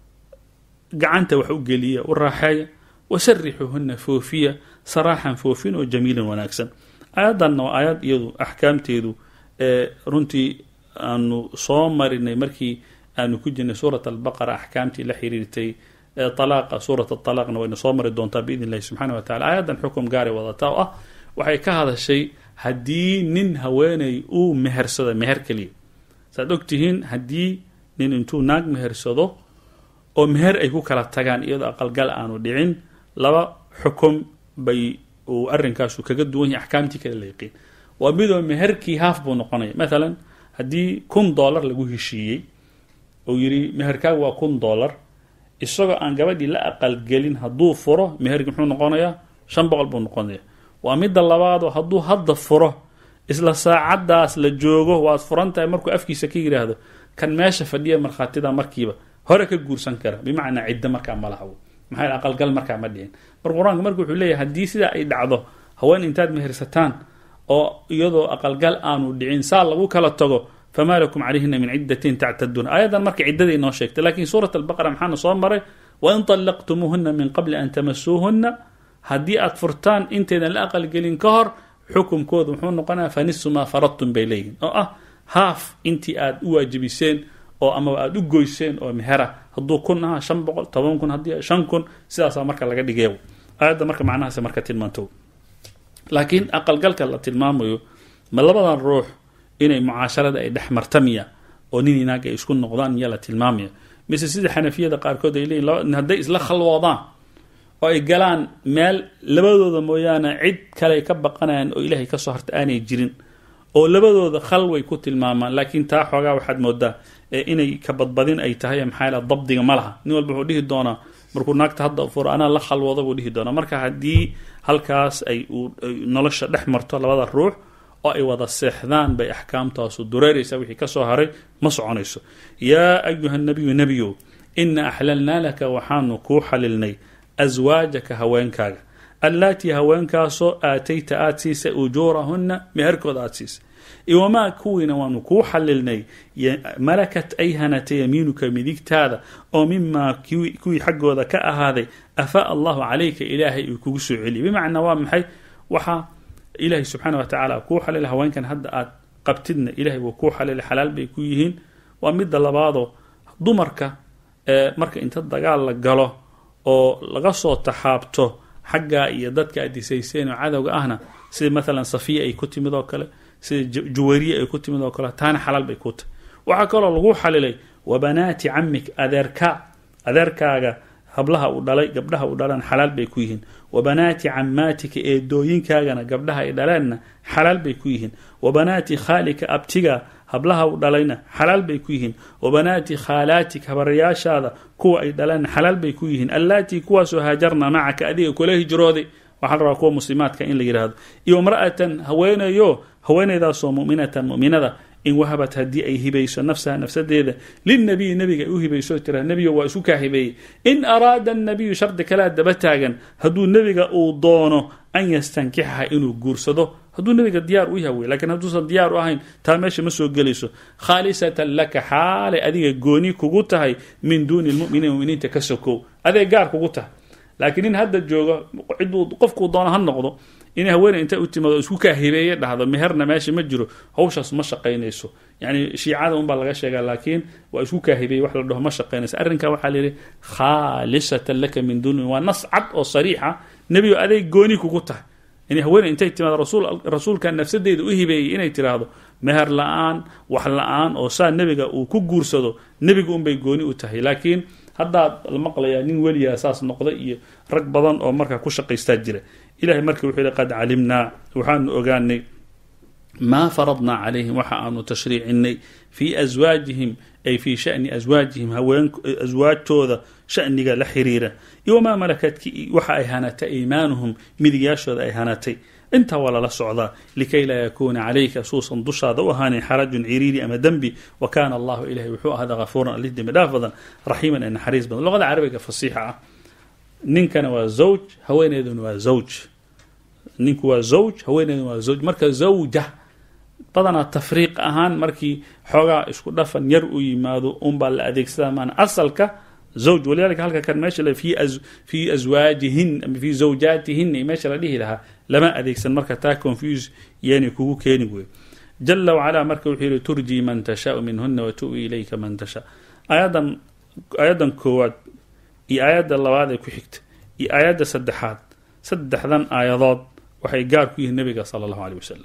gacanta wax u geliya u raaxeeya wasarixuuhunna foofiya saraaxan foofin oo jamiilan wanaagsan aayaddanna waa aayad iyadu axkaamteedu ee runtii aanu soo marinay markii aanu ku jirnay suurat albaqara axkaamtii la xiriirtay alaaqa suurat alaaqna wayna soo mari doontaa biidn illahi subxana wa tacala aayaddan xukum gaaray wadataa oo ah waxay ka hadashay haddii nin haweeney uu mehersado meher keliya saaad ogtihiin haddii nin intuu naag mehersado oo meher ay ku kala tagaan iyadoo aqalgal aanu dhicin laba xukum bay uu arrinkaasu kaga duwan yahay axkaamtii kale la yaqiin waa midoo meherkii haaf buu noqonaya mathalan haddii kun dollar lagu heshiiyey uu yidhi meherkaagu waa kun dollar isagoo aan gabadhii la aqalgelin hadduu furo meherki muxuu noqonayaa shan boqol buu noqonaya waa midda labaadoo hadduu hadda furo isla saacaddaas la joogo waad furan tahay markuu afkiisa ka yidhaahdo kan meesha fadhiya markhaatida markiiba hore ka guursan kara bimacnaa ciddo markaa ma lahawo maxaa aqalgal markaa ma dhicin mar qur-aanka marka wuxuu leeyahay haddii sidaa ay dhacdo haween intaad mehersataan oo iyadoo aqalgal aanu dhicin saa lagu kala tago famaa lakum calayhina min ciddatin tactaduun aayaddan marka ciddadii inoo sheegtay lakiin suurat albaqara maxaana soo maray wain طallaqtumuuhuna min qabli an tamasuuhuna haddii aad furtaan intaydan la aqalgelin ka hor xukumkooda muxuu noqonaya fanisu maa faradtum bay leeyihin oo ah haaf intii aad u waajibiseen oo amaba aada u goyseen oo mehera hadduu kun aha shan boqol toban kun haddii shan kun sidaasaa marka laga dhigay aayadda marka macnahaas marka tilmaanto laakiin aqalgalka la tilmaamayo ma labadan ruux inay mucaasharada ay dhex martamiya oo nin inaag ay isku noqdaan miyaa la tilmaamaya mise sida xanafiyada qaarkood ay leeyihin hadday isla khalwoodaan oo ay galaan meel labadooda mooyaane cid kale ka baqanayaan oo ilaahay kasoo harta aanay jirin oo labadooda khalway ku tilmaamaan laakiin taa xoogaa waxaad moodaa inay ka badbadin ay tahay maxaa dabdiga ma laha nin walba wuxuu dhihi doonaa markuu naagta hadda furo anaa la khalwooda buu dhihi doonaa marka haddii halkaas ay nolosha dhex marto labada ruux oo ay wada seexdaan bay axkaamtaasu dureeraysaa wixii kasoo haray ma soconayso yaa ayuha nabiyu nebiyo ina axlalnaa laka waxaanu kuu xalilnay aswaajaka haweenkaaga allaatii haweenkaasoo aatayta aada siisay ujuurahunna meherkooda aada siisay iwamaa kuwiina waanu kuu xalilnay malakat ay hanata yamiinuka midigtaada oo mimaa kuwii xaggooda ka ahaaday afaa allahu calayka ilaahay uu kugu soo celiyay bimacnaa waa maxay waxaa ilaahay subxaana wa tacaala kuu xalila haweenkan hadda aad qabtidna ilahay wuu kuu xalilay xalaal bay ku yihiin waa midda labaadoo dumarka marka inta dagaal la galo oo laga soo taxaabto xaggaa iyo dadka aad disayseen oo cadowga ahna sida maalan safiya ay ku timid oo kale sida juwariya ay ku timid oo kale taana xalaal bay ku tahy waxaa kaloo lagu xalilay wa banaati camik adeerka adeerkaaga hablaha uu dhalay gabdhaha uu dhalan xalaal bay ku yihiin wa banaati camaatika eedooyinkaagana gabdhaha ay dhaleenna xalaal bay ku yihiin wa banaati khaalika abtiga hablaha u dhalayna xalaal bay ku yihiin wa banaati khaalaatik habarayaashaada kuwa ay dhaleen xalaal bay ku yihiin allaatii kuwaasoo haajarna macaka adiga kula hijrooday waxaa la rabaa kuwa muslimaadka in la yidhaahdo iyo imra'atan haweenayo haweenaydaasoo mu'minatan mu'minada in wahabat haddii ay hibayso nafsaha nafsadeeda lilnabiyi nabiga ay u hibayso tira nebiyo waa isku kaa hibeeyey in araada annabiyu shardi kalea daba taagan hadduu nebiga uu doono an yastankixaha inuu guursado hadduu nebiga diyaar u yaha wey lakiin hadduusan diyaar u ahayn taa meesha ma soo gelayso khaalisatan laka xaalay adiga gooni kugu tahay min duuni lmuminiin muminiinta ka sokow adee gaar kugu tahay laakiin nin hadda joogo ciduu qofkuu doono ha noqdo inay haweeney intay u timaado isku kaa hibeeye dhahdo meherna meesha ma jiro hawshaas ma shaqaynayso yani shiicada unbaa laga sheegaa laakiin waa isku kaa hibeeye wax la dhaho ma shaqaynayso arrinkaa waxaa layidhi khaalisatan laka min duuni waa nas cad oo sariixa nebigo aday gooni kugu tahay inay haweeney intay timaado rasuulka nafsadeeda u hibeeyey inay tiraahdo meher la-aan wax la-aan oo saa nebiga uu ku guursado nebiga unbay gooni u tahay laakiin haddaad la maqlayaa nin weliyaa saas noqda iyo rag badan oo markaa ku shaqaystaa jira ilahay marka wuxuu yihi qad calimnaa waxaanu ogaanay maa faradnaa calayhim waxa aanu tashriicinay fii aswaajihim ay fii shani aswaajihim aswaajtooda shaniga la xiriira iyo wamaa malakadki waxa ay hanatay aymaanuhum midigyaashooda ay hanatay intaa waa lala socdaa likay laa yakuuna calayka suusan dushaada u ahaanin xarajun ciriiri ama dembi wa kaana allahu ilahay wuxuu ahada hafuuran alih dembi dhaaf badan raxiiman ee naxariis badan luqada carabiga fasiixa ah ninkana waa zawj haweeneyduna waa zawj ninku waa zawj haweeneyduna waa zawj marka zawja badanaa tafriiq ahaan markii xoogaa isku dhafan yar u yimaado unbaa la adeegsadaa maana asalka zawj walidalika halka kan meesha fii aswaajihin ama fii zawjaatihin meesha la dhihi lahaa lama adeegsan marka taa confuse yeeni kugu keeni wey jala wacalaa marka wuxuu yihi turjii man tashaau minhuna watu'wi ilayka man tashaa aayadan aayaddan koowaad iyo aayadda labaad ee ku xigta iyo aayadda saddexaad saddexdan aayadood waxay gaar ku yihiin nabiga sala allahu aleyh wasalam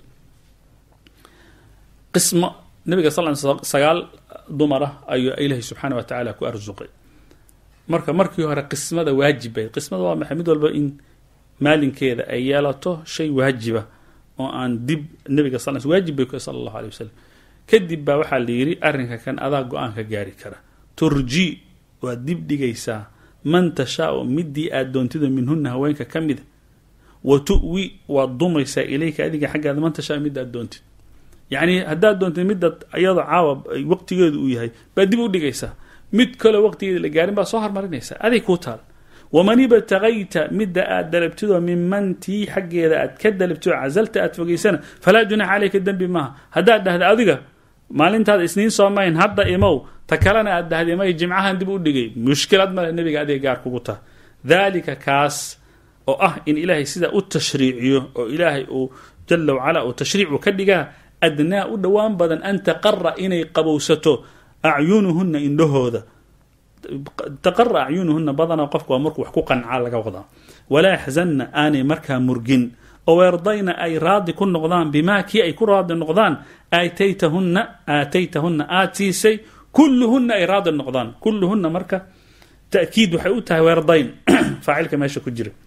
qismo nabiga sal sagaal dumar ah ayuu ilaahay subxaana wa tacaala ku arsuqay marka markii hore qismada waajibay qismada waa maxay mid walba in maalinkeeda ay yeelato shay waajiba oo aan dib nabiga sal waajib bay ku sala allahu aley wasalam kadib baa waxaa la yidhi arrinka kan adaa go-aan ka gaari kara turji waad dib dhigaysaa man tashaau midii aad doontido minhuna haweenka ka mida wa tu'wi waad dumaysaa ilayka adiga xaggaada man tashaa mid aad doontid yacni haddaad doontid midad iyado caawa waqtigeedu uu yahay baad dib u dhigaysaa mid kaleo waqtigeeda la gaarin baad soo hormarinaysaa aday kuu taal waman ibtagayta midda aad dalabtidoo minman tii xaggeeda aad ka dalabtidoo casalta aad fogaysana falaa junaxa caleyka dembi maaha haddaad dhahda adiga maalintaada isniin soomayn hadda imow ta kalena aad dhahday may jimcahan dib u dhigay mushkilad male nebiga adiga gaar kugu taha daalika kaas oo ah in ilaahay sidaa u tashriiciyo oo ilaahay uu jala wacala uu tashriicu ka dhigaa adnaa u dhowaan badan an taqara inay qabowsato acyunuhuna indhahooda taqara acyunuhuna badanaa qofka waa markuu wax ku qancaa laga wadaa walaa yaxzanna aanay markaa murgin oo weerdayna ay raadi ku noqdaan bimaa kii ay ku raadi noqdaan aataytahunna aataytahunna aad siisay kulluhunna ay raadi noqdaan kulluhunna marka ta'kiid waxay u tahay weerdayn faacilka meesha ku jira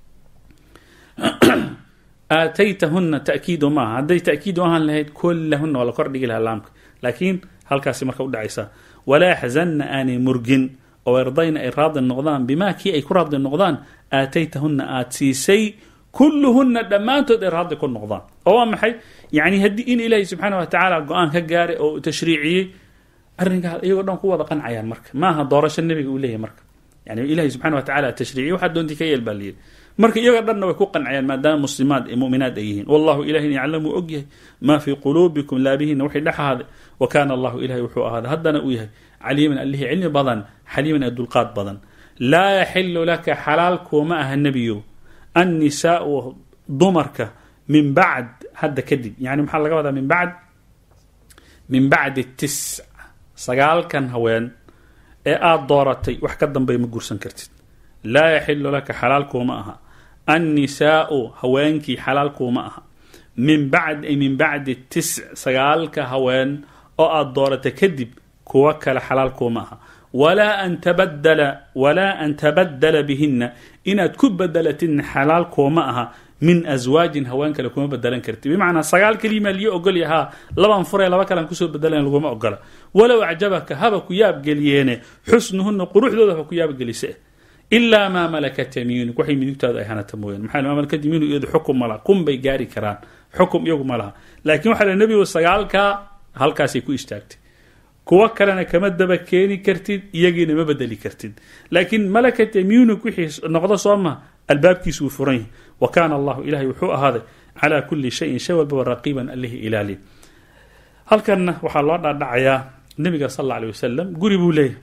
aataytahunna ta'kiidu maaha hadday ta'kiidu ahaan lahayd kullahunna waa la kor dhigi lahaa laamka laakiin halkaasi marka udhacaysaa walaa yaxzanna aanay murgin oo erdayna ay raadi noqdaan bimaa kii ay ku raadi noqdaan aataytahunna aad siisay kulluhunna dhammaantood ay raadi ku noqdaan oo waa maxay yani haddii in ilaahay subxaana wa tacaala go-aan ka gaaray oo tashriiciyey arrinkaa iyagoo dhan ku wada qancayaan marka maaha doorasho nebiga uu leeyahy marka yani ilahay subxana wa tacala tashriiciy waxaa doontii ka yeel baa layidhi marka iyaga dhanna way ku qancayaan maadaama muslimaad muminaad ay yihiin wallahu ilahin yaclamu og yahay maa fii quluubikum laabihiina waxay dhex ahaaday wa kaana allahu ilahay wuxuu ahaaday haddana uu yahay caliiman allihii cilmi badan xaliiman ee dulqaad badan laa yaxilu laka xalaal kuuma aha nebiyow annisaau dumarka min bacd hadda kadib yani maxaa laga wadaa min bacd min bacdi tisc sagaalkan haween ee aada dooratay wax ka dambey ma gursan kartid laa yaxilu laka xalaal kuuma aha annisaau haweenkii xalaal kuuma aha min bacd ay min bacdi tisc sagaalka haween oo aada dooratay kadib kuwa kale xalaal kuuma aha walaa an tabadala walaa an tabaddala bihinna inaad ku bedelatidna xalaal kuuma aha min aswaajin haween kale kuma bedelan karti bimacnaa sagaal kelimaa liyo ogolya haa laban furee laba kalean kusoo bedelan laguma ogola walow acjabaka haba ku yaabgeliyeene xusnuhuna quruxdooda haba ku yaabgelise ilaa maa malakat yamiinuk waxay midigtaadu ay hanata mooyaan maxaa maa malakat yamiinu iyadu xukum ma laha kun bay gaari karaan xukum iyagu ma laha laakiin waxaa la nebigu sagaalkaa halkaasay ku istaagtay kuwo kalena kama daba keeni kartid iyagiina ma bedeli kartid laakiin malakat yamiinuk wixii noqdo soo ma albaabkiisu wuu furan yahay wa kaana allahu ilahay wuxuu ahaaday calaa kulli shayin shay walbaba raqiiban allihii ilaali halkanna waxaa loo dhaadhacayaa nebiga sal alla alay wasalam guri buu leeyahay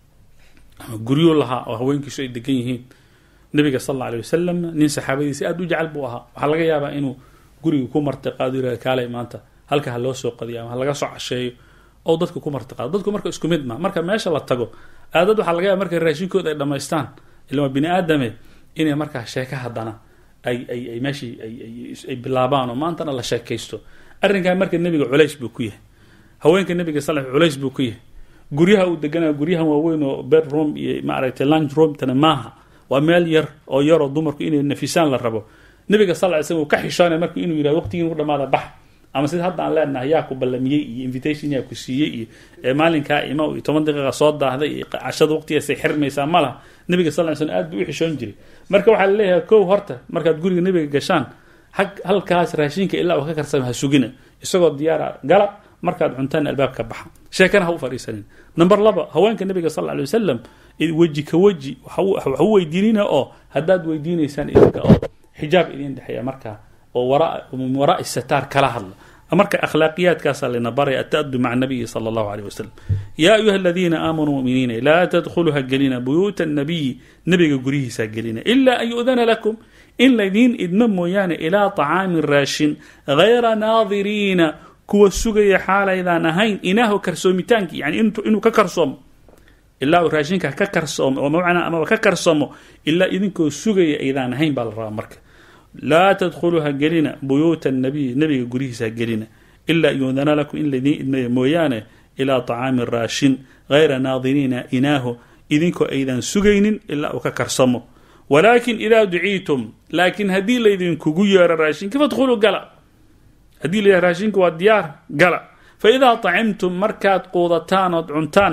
guryuu lahaa oo haweenkiisu ay degan yihiin nebiga sal alla alay wasalam nin saxaabadiisi aada u jecel buu ahaa waxaa laga yaabaa inuu guriga ku martiqaado yirahda kaalay maanta halka ha loo soo qadiyo ama ha laga soo casheeyo oo dadka ku martiqaado dadku marka isku mid ma marka meesha la tago aadad waxaa laga yaaba markay raashinkooda ay dhammaystaan ila waa bini aadame inay markaa sheeka haddana ay ay ay meeshii ay bilaabaan oo maantana la sheekaysto arrinkan marka nebiga culays buu ku yahay haweenka nebiga sal culays buu ku yahay guryaha uu deganaa guryahan waaweyn oo bedroom iyo maaragtay lunch roomtana maaha waa meel yar oo yaroo dumarku inay nafisaan la rabo nebiga sal ly slm uu ka xishoonaya marka inuu yihahdo waqtigiin u dhamaada bax ama sida hadda aan leenahay yaa ku ballamiyey iyo invitation yaa ku siiyey iyo ee maalinkaa imo iyo toban daqiiqa soo daahday iyo cashada waqtigaasay xirmaysaa ma laha nebiga sal ly slm aad buu u xishoon jiray marka waxaa laleeyahay kow horta markaad guriga nebiga gashaan hag halkaas raashinka ilaa uu ka karsama ha sugina isagoo diyaara gala markaad cuntaan albaabka baxa sheekana ha u fadhiisanin number laba haweenka nebiga sal alay wasalam weji ka weji wax u weydiinina oo haddaad weydiinaysaan idinka oo xijaab idin dhexeeya markaa oo min waraai sataar kala hadla marka akhlaaqiyaadkaasaa layna baraya ata'adu maca nabiyi sala allahu aleyh wasalam yaa ayuha aladiina aamanuu muminiina laa tadkhuluha gelina buyuuta nabiyi nebiga guryihiisaa gelina ila an yu'dana lakum in laydiin idmo mooyaane ilaa طacaamin raashin hayra naadiriina kuwa sugaya xaalaydaan ahayn inaaho karsoomitaankii yani inuu ka karsoomo ilaa uu raashinka ka karsoomo oo macnaa amaba ka karsoomo ilaa idinkoo sugaya aydaan ahayn baa la rabaa marka laa tadkhuluha gelina buyuuta nabiy nebiga guryihiisa gelina ilaa yuudana lakum in laydiin idmaya mooyaane ilaa طacaamin raashin hayra naadiriina inaaho idinkoo aydaan sugaynin ilaa uu ka karsamo walaakin idaa duciitum laakiin haddii laydinkugu yeero raashinka fadkhuluu gala haddii la raashinka waa diyaar gala fa idaa طacimtum markaad quudataan ood cuntaanna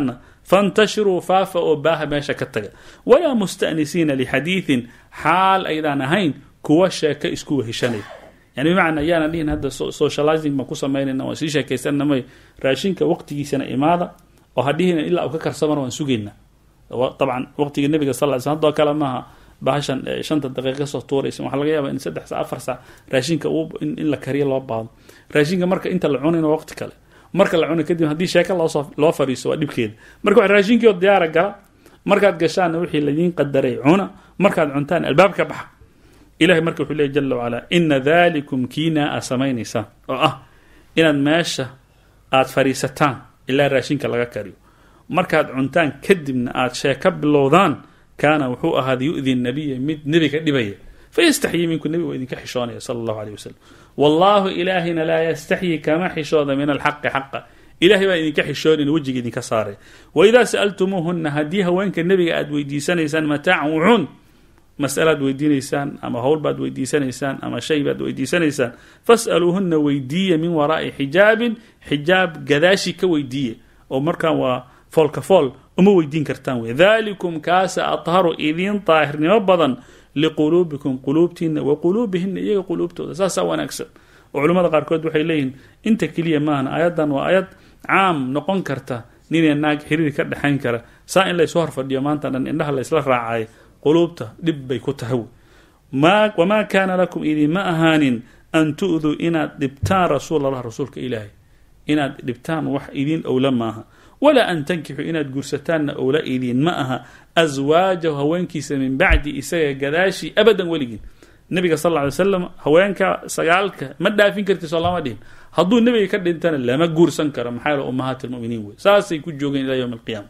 fantashiruu faafa oo baaha meesha ka taga walaa musta'nisiina lixadiidin xaal aydaan ahayn kuwa sheeko isku weheshanaya yani bimacnaa yaanan dhihin hadda socializing baan ku samaynayna waan sii sheekaysanna may raashinka waqtigiisana imaada oo hadhihina ilaa uu ka karsamana waan sugaynaa dabcan waqtiga nebiga sal ly sl hadoo kale maaha bahashan shanta daqiiqa kasoo tuuraysa waxaa laga yaaba in saddex saa afar saac raashinka in la kariyo loo baado raashinka marka inta la cunayna waqti kale marka la cuna kadib haddii sheeka loosoo loo fariiso waa dhibkeeda marka wa raashinkii oo diyaara gala markaad gashaanna wixii ladiin qadaray cuna markaad cuntaan albaabka baxa ilahay marka wuxuu leey jala wacalaa ina dalikum kiinaa aa samaynaysaan oo ah inaad meesha aad fadhiisataan ilaa raashinka laga kariyo markaad cuntaan kadibna aad sheeka bilowdaan kaana wuxuu ahaada yu-di nabiya mid nebiga dhibaya fayastaxyii minku nebiga waa idinka xishoonaya sala allahu aleyh wasalam wallaahu ilaahina laa yastaxyi kama xishooda min alxaqi xaqa ilahay baa idinka xishoonin wejiga idinka saaray waidaa sa'altumuuhuna haddii haweenka nebiga aad weydiisanaysaan mataacan wuxuun masalaad weydiinaysaan ama howl baad weydiisanaysaan ama shay baad weydiisanaysaan fas'aluuhuna weydiiya min waraa'i xijaabin xijaab gadaashi ka weydiiya oo markaan waa foolka fool uma weydiin kartaan wey dalikum kaasa atharu idiin daahirnimo badan liquluubikum quluubtiina wa quluubihina iyaga quluubtooda saasaa wanaagsan oo culimmada qaarkood waxay leeyihiin inta keliya maahan ayaddan waa ayad caam noqon karta ninee naag xiriir ka dhexayn kara saa in laysu horfadhiyo maanta dhan indhaha laysla raacay quluubta dhib bay ku tahay wamaa kaana lakum idinma ahaanin an tu'duu inaad dhibtaan rasuul allah rasuulka ilaahay inaad dhibtaan wax idin owla maaha walaa an tankixuu inaad guursataanna owla idin ma aha aswaajahu haweenkiisa min bacdi isaga gadaashii abadan weligiin nabiga sal ly slam haweenka sagaalka ma dhaafin karti soo lama dhihin hadduu nebiga ka dhintana lama guursan karo maxaa yaele ummahaat lmuminiin wey saasay ku joogeen ilaa yowm alqiyaama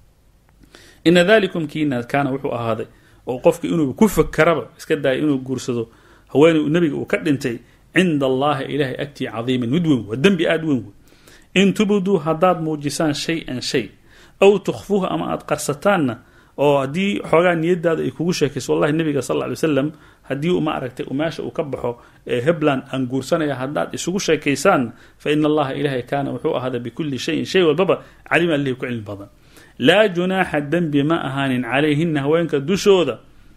ina dalikum kiina kaana wuxuu ahaaday oo qofka inuu ku fakaraba iska daaya inuu guursado haweeney nebiga uu ka dhintay cinda allahi ilahay agtii cadiiman mid weyn waa dembi aada weyn wey in tubduu haddaad muujisaan shay-an shay aw tukhfuuhu ama aada qarsataanna oo haddii xoogaa niyadaada ay kugu sheekayso wallahi nabiga sal ly wasalam haddii uma aragtay meesha uu ka baxo ee hebland aan guursanaya haddaad isugu sheekaysaan fa ina allaha ilahay kaana wuxuu ahaada bikulli shayin shay walbaba calima alihi ku cilmi badan laa junaaxa dembi ma ahaanin calayhina haweenka dushooda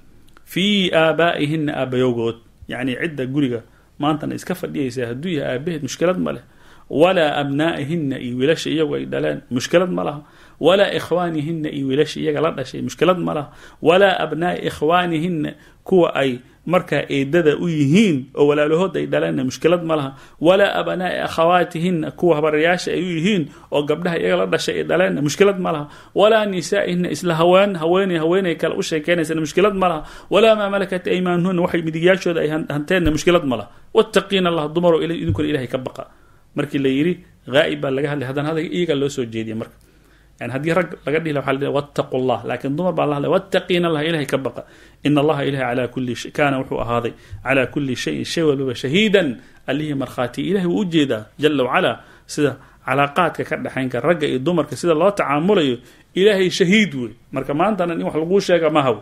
fii aabaa'ihina aabayowgood yacni cidda guriga maantana iska fadhiyaysa hadduu yahay aabaheed mushkilad ma leh walaa abnaa'ihina iyo wiilasha iyagu ay dhaleen mushkilad ma laha walaa ikhwaanihina iyo wiilasha iyaga la dhashay mushkilad ma laha walaa abnaa'i ikhwaanihina kuwa ay markaa eedada u yihiin oo walaalahood ay dhaleenna mushkilad ma laha walaa abnaa'i akhawaatihina kuwa habarayaasha ay u yihiin oo gabdhaha iyaga la dhashay ay dhaleenna mushkilad ma laha walaa nisaa'ihina isla haween haweeney haweeney kale u sheekeynaysana mushkilad ma laha walaa maa malakat aymaanuhuna waxay midigyaashooda ay hanteenna mushkilad ma laha wattaqiina allah dumaro idinkuna ilahay ka baqa markii la yidhi haa'ib baa laga hadlay haddana hadalka iyagaa loo soo jeediya marka yani haddii rag laga dhihi waxa la wattaqu llah laakiin dumar baa la hadlay wattaqiina allah ilahay ka baqa ina allaha ilahay calaa kulli shay kaana wuxuu ahaaday calaa kulli shayin shay walbaba shahiidan allihii markhaati ilahay wuu ujeedaa jala wacalaa sida calaaqaadka ka dhexayn kara ragga iyo dumarka sida loo tacaamulayo ilaahay shahiid wey marka maantana in wax laguu sheega mahaw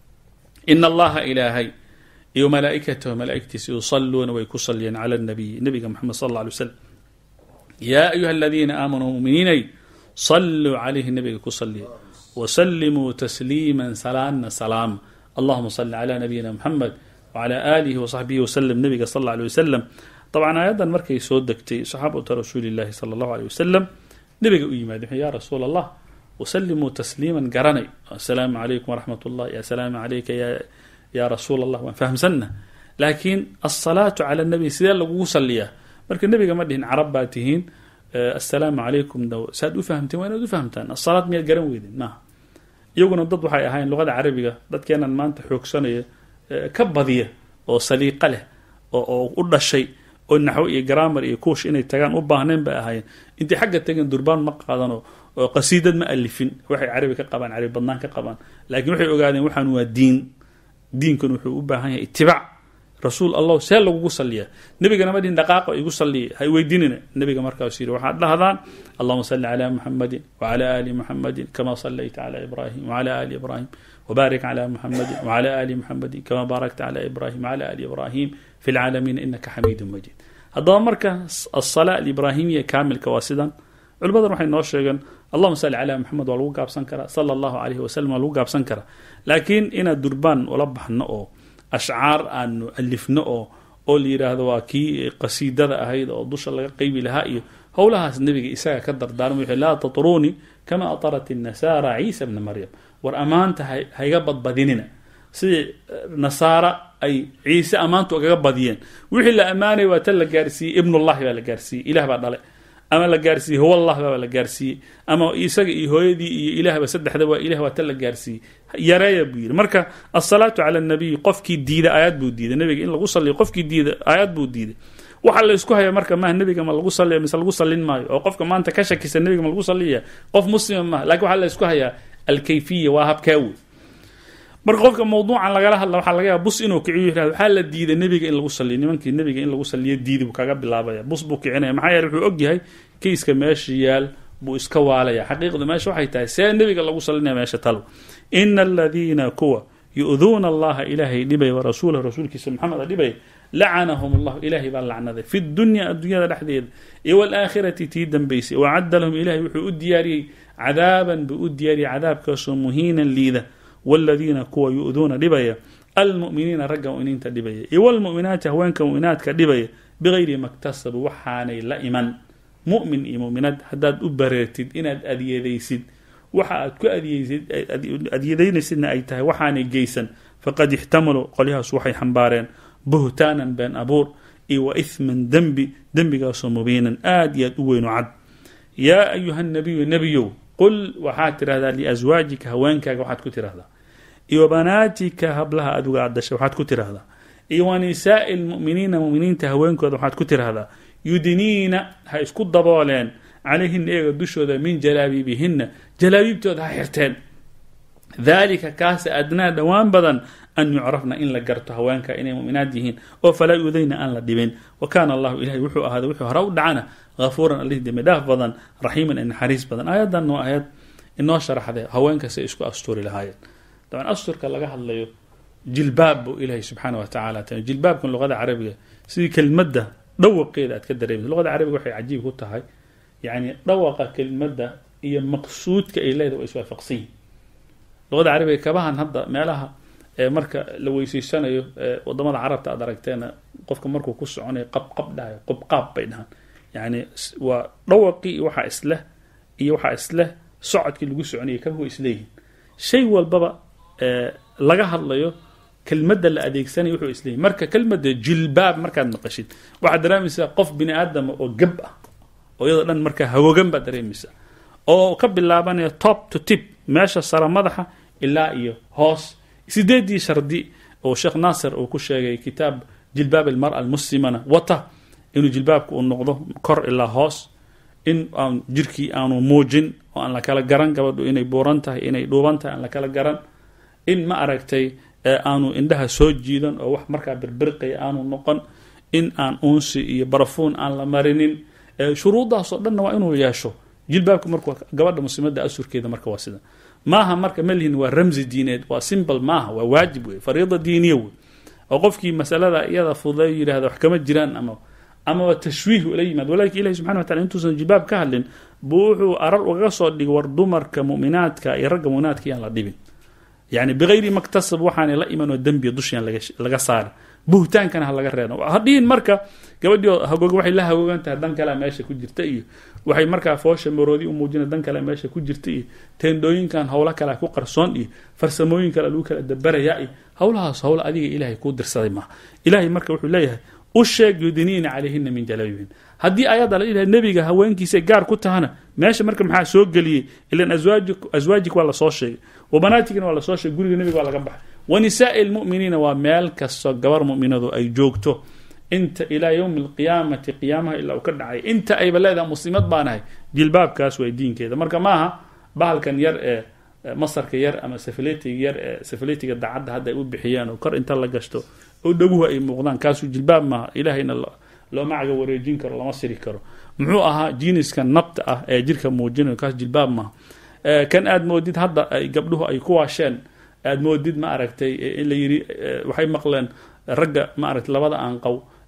ina allaha ilaahay iyo malaaikatahu malaaigtiisa yusaluuna way ku saliyeen cala nabiyi nabiga moxamed sal alla alay waslam yaa ayuha aladiina aamanuu muminiinay saluu calayhi nabiga ku saliya wasalimuu tasliima salaana salaama allahuma sali cala nabiyina moxamed wcala aalihi wasaxbihi waslm nabiga sal alla alay wasalam dabcan aayaddan markay soo degtay saxaabata rasuuli llahi sala allahu aleyh wasalam nabiga u yimaade wuxuu ya rasuul allah wasalimuu tasliiman garanay assalaamu calaykum waraxmat ullah assalaamu calayka ya ya rasuul allah waan fahamsanna laakiin alsalaatu cala nabi sidee lagugu saliyaa marka nebiga ma dhihin carab baa tihiin assalaamu calaykum saad u fahamteen waa inaad u fahamtaan asalaad miyaad garan weydeen maaha iyaguna dad waxay ahayn luqada carabiga dadkeenan maanta xoogsanaya ka badiya oo saliiqa leh oo u dhashay oo naxwo iyo grammar iyo kuush inay tagaan u baahneen bay ahaayeen intay xagga tageen durbaan ma qaadano oo qasiidad ma alifin waxay carabi ka qabaan carabi badnaan ka qabaan laakiin waxay ogaadeen waxaan waa diin diinkan wuxuu u baahan yahay itibaac rasuul allah see lagugu saliyaa nebigana ma dhihin dhaqaaqa igu saliya ha weydiinina nebiga markaasu yidhi waxaad dhahdaan allahuma salli calaa muxamadin wacala aali muxamadin kama sallayta cala ibrahim wacala aali ibrahim wbaarik cla muxamadi wcla ali muxamadi kama baarakta cla ibrahim wcla ali ibrahim fi lcaalamiina inaka xamiidu majid haddaba marka asala alibrahimiya kaamilka waa sidan culimmadan waxay noo sheegeen allahuma salli calaa maxamed waa lagu gaabsan karaa sala allahu calayhi wasalam waa lagu gaabsan karaa laakiin inaad durbaan ula baxno oo ashcaar aanu alifno oo oo la yidhaahdo waa kii qasiidada ahayd oo dusha laga qeybi lahaa iyo howlahaas nebiga isaga ka dardaarmay wuxuu laa tatruunii kama atarat innasaara ciisa bna maryam war ammaanta hayga badbadinina sidii nasaara ay ciise ammaantu agaga badiyeen wixii la ammaanaya waa tan la gaarsiiyey ibnullahi baa la gaarsiiyey ilah baa dhale ama la gaarsiiyey huwallah baa la gaarsiiyey ama isaga iyo hooyadii iyo ilaahba saddexda waa ilah waa tan la gaarsiiyey yareeya buu yidhi marka asalaatu cala nabiy qofkii diida aayad buu diiday nabiga in lagu saliyo qofkii diida aayad buu diiday waxaa la isku haya marka maha nebiga ma lagu saliya mise lagu salin maayo oo qofka maanta ka shakisa nebiga ma lagu saliyaya qof muslima maaha lakin waxaa la isku hayaa alkayfiya waa habkaa wey marka qofka mawduucan lagala hadla waxaa laga yaaba bus inuu kiciyo yirahdo waxaa la diiday nebiga in lagu saliyo nimankii nebiga in lagu saliyo diidi buu kaga bilaabaya bus buu kicinaya maxaa yeele wuxuu ogyahay kayska meesha yaal buu iska waalaya xaqiiqda meesha waxay tahay see nebiga lagu salinaya meesha talo ina aladiina kuwa yu-duuna allaha ilaahay dhibaya wa rasuulahu rasuulkiisa maxameda dhibaya lacanahum allahu ilaahay baa lacnaday fi dunya adduunyada dhexdeeda iyo walaakhirati tii dambaysay wacadda lahum ilahay wuxuu u diyaariyey cadaaban buu u diyaariyey cadaabkaasoo muhiinan liida waladiina kuwa yu-duuna dhibaya almu'miniina ragga mu'miniinta dhibaya iyo walmu'minaati haweenka mu'minaadka dhibaya bigayri maktasabu waxaanay la iman mu'min iyo mu'minaad haddaad u bareertid inaad adyadaysid waxa aad ku adyadaynaysidna ay tahay waxaanay geysan faqad ixtamaluu qolyahaas waxay xambaareen buhtaanan been abuur iyo wa ihman dembi dembigaasoo mubiinan aad iyo aad u weyno cad yaa ayuha nabiyu nebiyow qul waxaad tidhahdaa liaswaajika haweenkaaga waxaad ku tidhahdaa iyo banaatika hablaha aduga aad dashay waxaad ku tidhahdaa iyo wa nisaa'i lmu'miniina muminiinta haweenkooda waxaad ku tidhahdaa yudniina ha isku dabooleen calayhina iyaga dushooda min jalaabiibihinna jalaabiibtooda ha xirteen dalika kaasa adnaa dhowaan badan an yucrafna in la garto haweenka inay muminaad yihiin oo falaa yudayna aan la dhibin wa kaana allahu ilahay wuxuu ahaaday wuxuu hore u dhacana hafuuran allih dembi dhaaf badan raxiiman ee naxariis badan aayaddan waa aayad inoo sharaxday haweenka say isku asturi lahaayeen daban asturka laga hadlayo jilbaab buu ilaahay subxaana wa tacala ta jilbaabkan luqada carabiga sidii kelmadda dhawaqeeda aad ka dareemaysa luqada carabiga waxay cajiib ku tahay yacni dhawaqa kelmadda iyo maqsuudka ay leedahay waa iswaafaqsan yihin luqada carabiga kabahan hadda meelaha marka la weyseysanayo wadamada carabta aad aragteena qofka markuu ku soconayo qabqab dhahayo qubqaab bay dhahaan yani waa dhawaqii iyo waxaa isleh iyo waxaa isleh socodkii lagu soconayay kabahu isleeyihin shay walbaba laga hadlayo kelmadda la adeegsanayo wuxuu isleeyihin marka kelmadda jilbaab markaad maqashid waxaad dareemaysaa qof bini aadama oo gab ah oo iyadoo dhan markaa hagogan baad dareemaysaa oo ka bilaabanaya top to tip meesha sara madaxa ilaa iyo hoos sideedii shardi oo sheekh naasir uu ku sheegay kitaab jilbaab almara almuslimana wata inuu jilbaabka uu noqdo kor ilaa hoos in aan jirkii aanu muujin oo aan la kala garan gabadhu inay buuran tahay inay dhuuban tahay aan la kala garan in ma aragtay aanu indhaha soo jiidan oo wax markaa birbirqaya aanu noqon in aan uunsi iyo barafuun aan la marinin shuruuddaasoo dhanna waa inuu yeesho jilbaabka markuu gabadha muslimadda asurkeeda marka waa sida maaha marka malihin waa ramsi diineed waa simbal maaha waa waajib wey fariida diiniya wey oo qofkii masalada iyada fududay yidhahda wax kama jiraan ama amaba tashwiih ula yimaad walaakin ilahi subxana watala intuusan jilbaab ka hadlin buu wuxuu arar ugaga soo dhigay war dumarka mu'minaadka iyo ragga mu'minaadka yaan la dhibin yani bigayri maktasab waxaanay la iman oo dembiya dushayaan laga saari buhtaankana ha laga reeno hadhihin marka gabadhii hagoog waxay la hagoogan tahay dan kalea meesha ku jirta iyo waxay markaa foosha maroodi u muujina dan kale meesha ku jirta iyo teendhooyinkan howlo kale ku qarsoon iyo farsamooyin kale lagu kala dabaraya iyo howlahaas howla adiga ilaahay kuu dirsaday maaha ilaahay marka wuxuu leeyahay u sheeg yudiniina calayhina min jalaabibihin haddii ayadda la ilahay nebiga haweenkiisa gaar ku tahana meesha marka maxaa soo geliyey ilan aswaajik waa lasoo sheegay wabanaatigina waa lasoo sheegay guriga nebiga waa laga baxay wa nisaai lmu'miniina waa meel kastoo gabar mu'minadu ay joogto inta ilaa yowmi alqiyaamati qiyaamaha ilaa uu ka dhacay inta ayba leedahay muslimad baanahay jilbaabkaas waa diinkeeda marka maaha bahalkan yar ee masarka yar ama safaletiga yar ee safaletiga dacadda hadda ay u bixiyeen oo kor inta la gashto oo dhaguhu ay muuqdaan kaasuu jilbaab maaha ilahayna looma caga wareejin karo lama siri karo muxuu ahaa jiniska nabta ah ee jirka muujinayo kaas jilbaab maaha kan aad moodid hadda ay gabdhuhu ay ku waasheen aad moodid ma aragtay in la yiri waxay maqleen ragga ma aragtay labada aanqow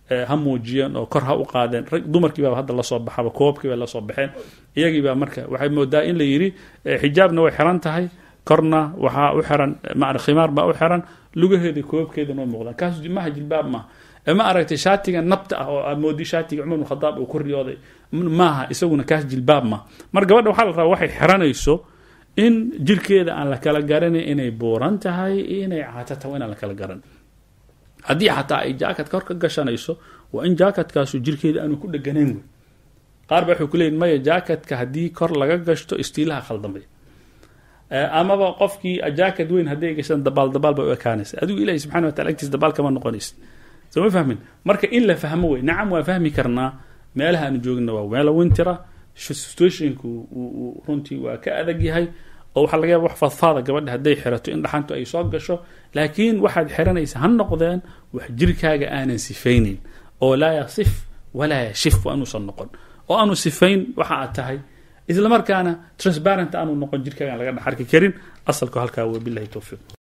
ha muujiyeen oo kor ha u qaadeen rag dumarkii baa hadda lasoo baxaba koobkii bay lasoo baxeen iyagii baa marka waxay moodaa in la yidhi xijaabna way xiran tahay korna waxaa u xiran ma khimaar baa u xiran lugaheeda koobkeedana way muuqdaan kaas maha jilbaab maaha ma aragtay shaatiga nabta ah oo aad moodi shaatiga cumar bin khadaab uu ku riyooday maaha isaguna kaas jilbaab maaha mar gabadha waxaa la rabaa waxay xiranayso in jirkeeda aan la kala garanay inay buuran tahay iyo inay caato tahay inaan la kala garan haddii xataa ay jaakat kor ka gashanayso waa in jaakatkaasu jirkeeda aanu ku dheganayn wey qaar ba waxay ku leeyihin maya jaakatka haddii kor laga gashto istiilaha khaldamay amaba qofkii jaakat weyn hadday gashaan dabaal dabaal bay u ekaanaysa adigu ilahi subxana wa tala agtiis dabaal kama noqonaysa soo ma fahmin marka in la fahmo wey nacam waa fahmi karnaa meelaha aanu joogna waa meelo wintira situationku runtii waa ka adag yahay oo waxaa laga yaaba wax fadfaada gabadha hadday xirato in dhaxantu ay soo gasho laakiin waxaad xiranaysa ha noqdeen wax jirkaaga aanan sifaynin oo laa yasif walaa yashif waanuusan noqon oo aanu sifayn waxa aad tahay isla markaana transparent aanu noqon jirkaaga aan laga dhex arki karin asalku halkaa wabilahi towfiiq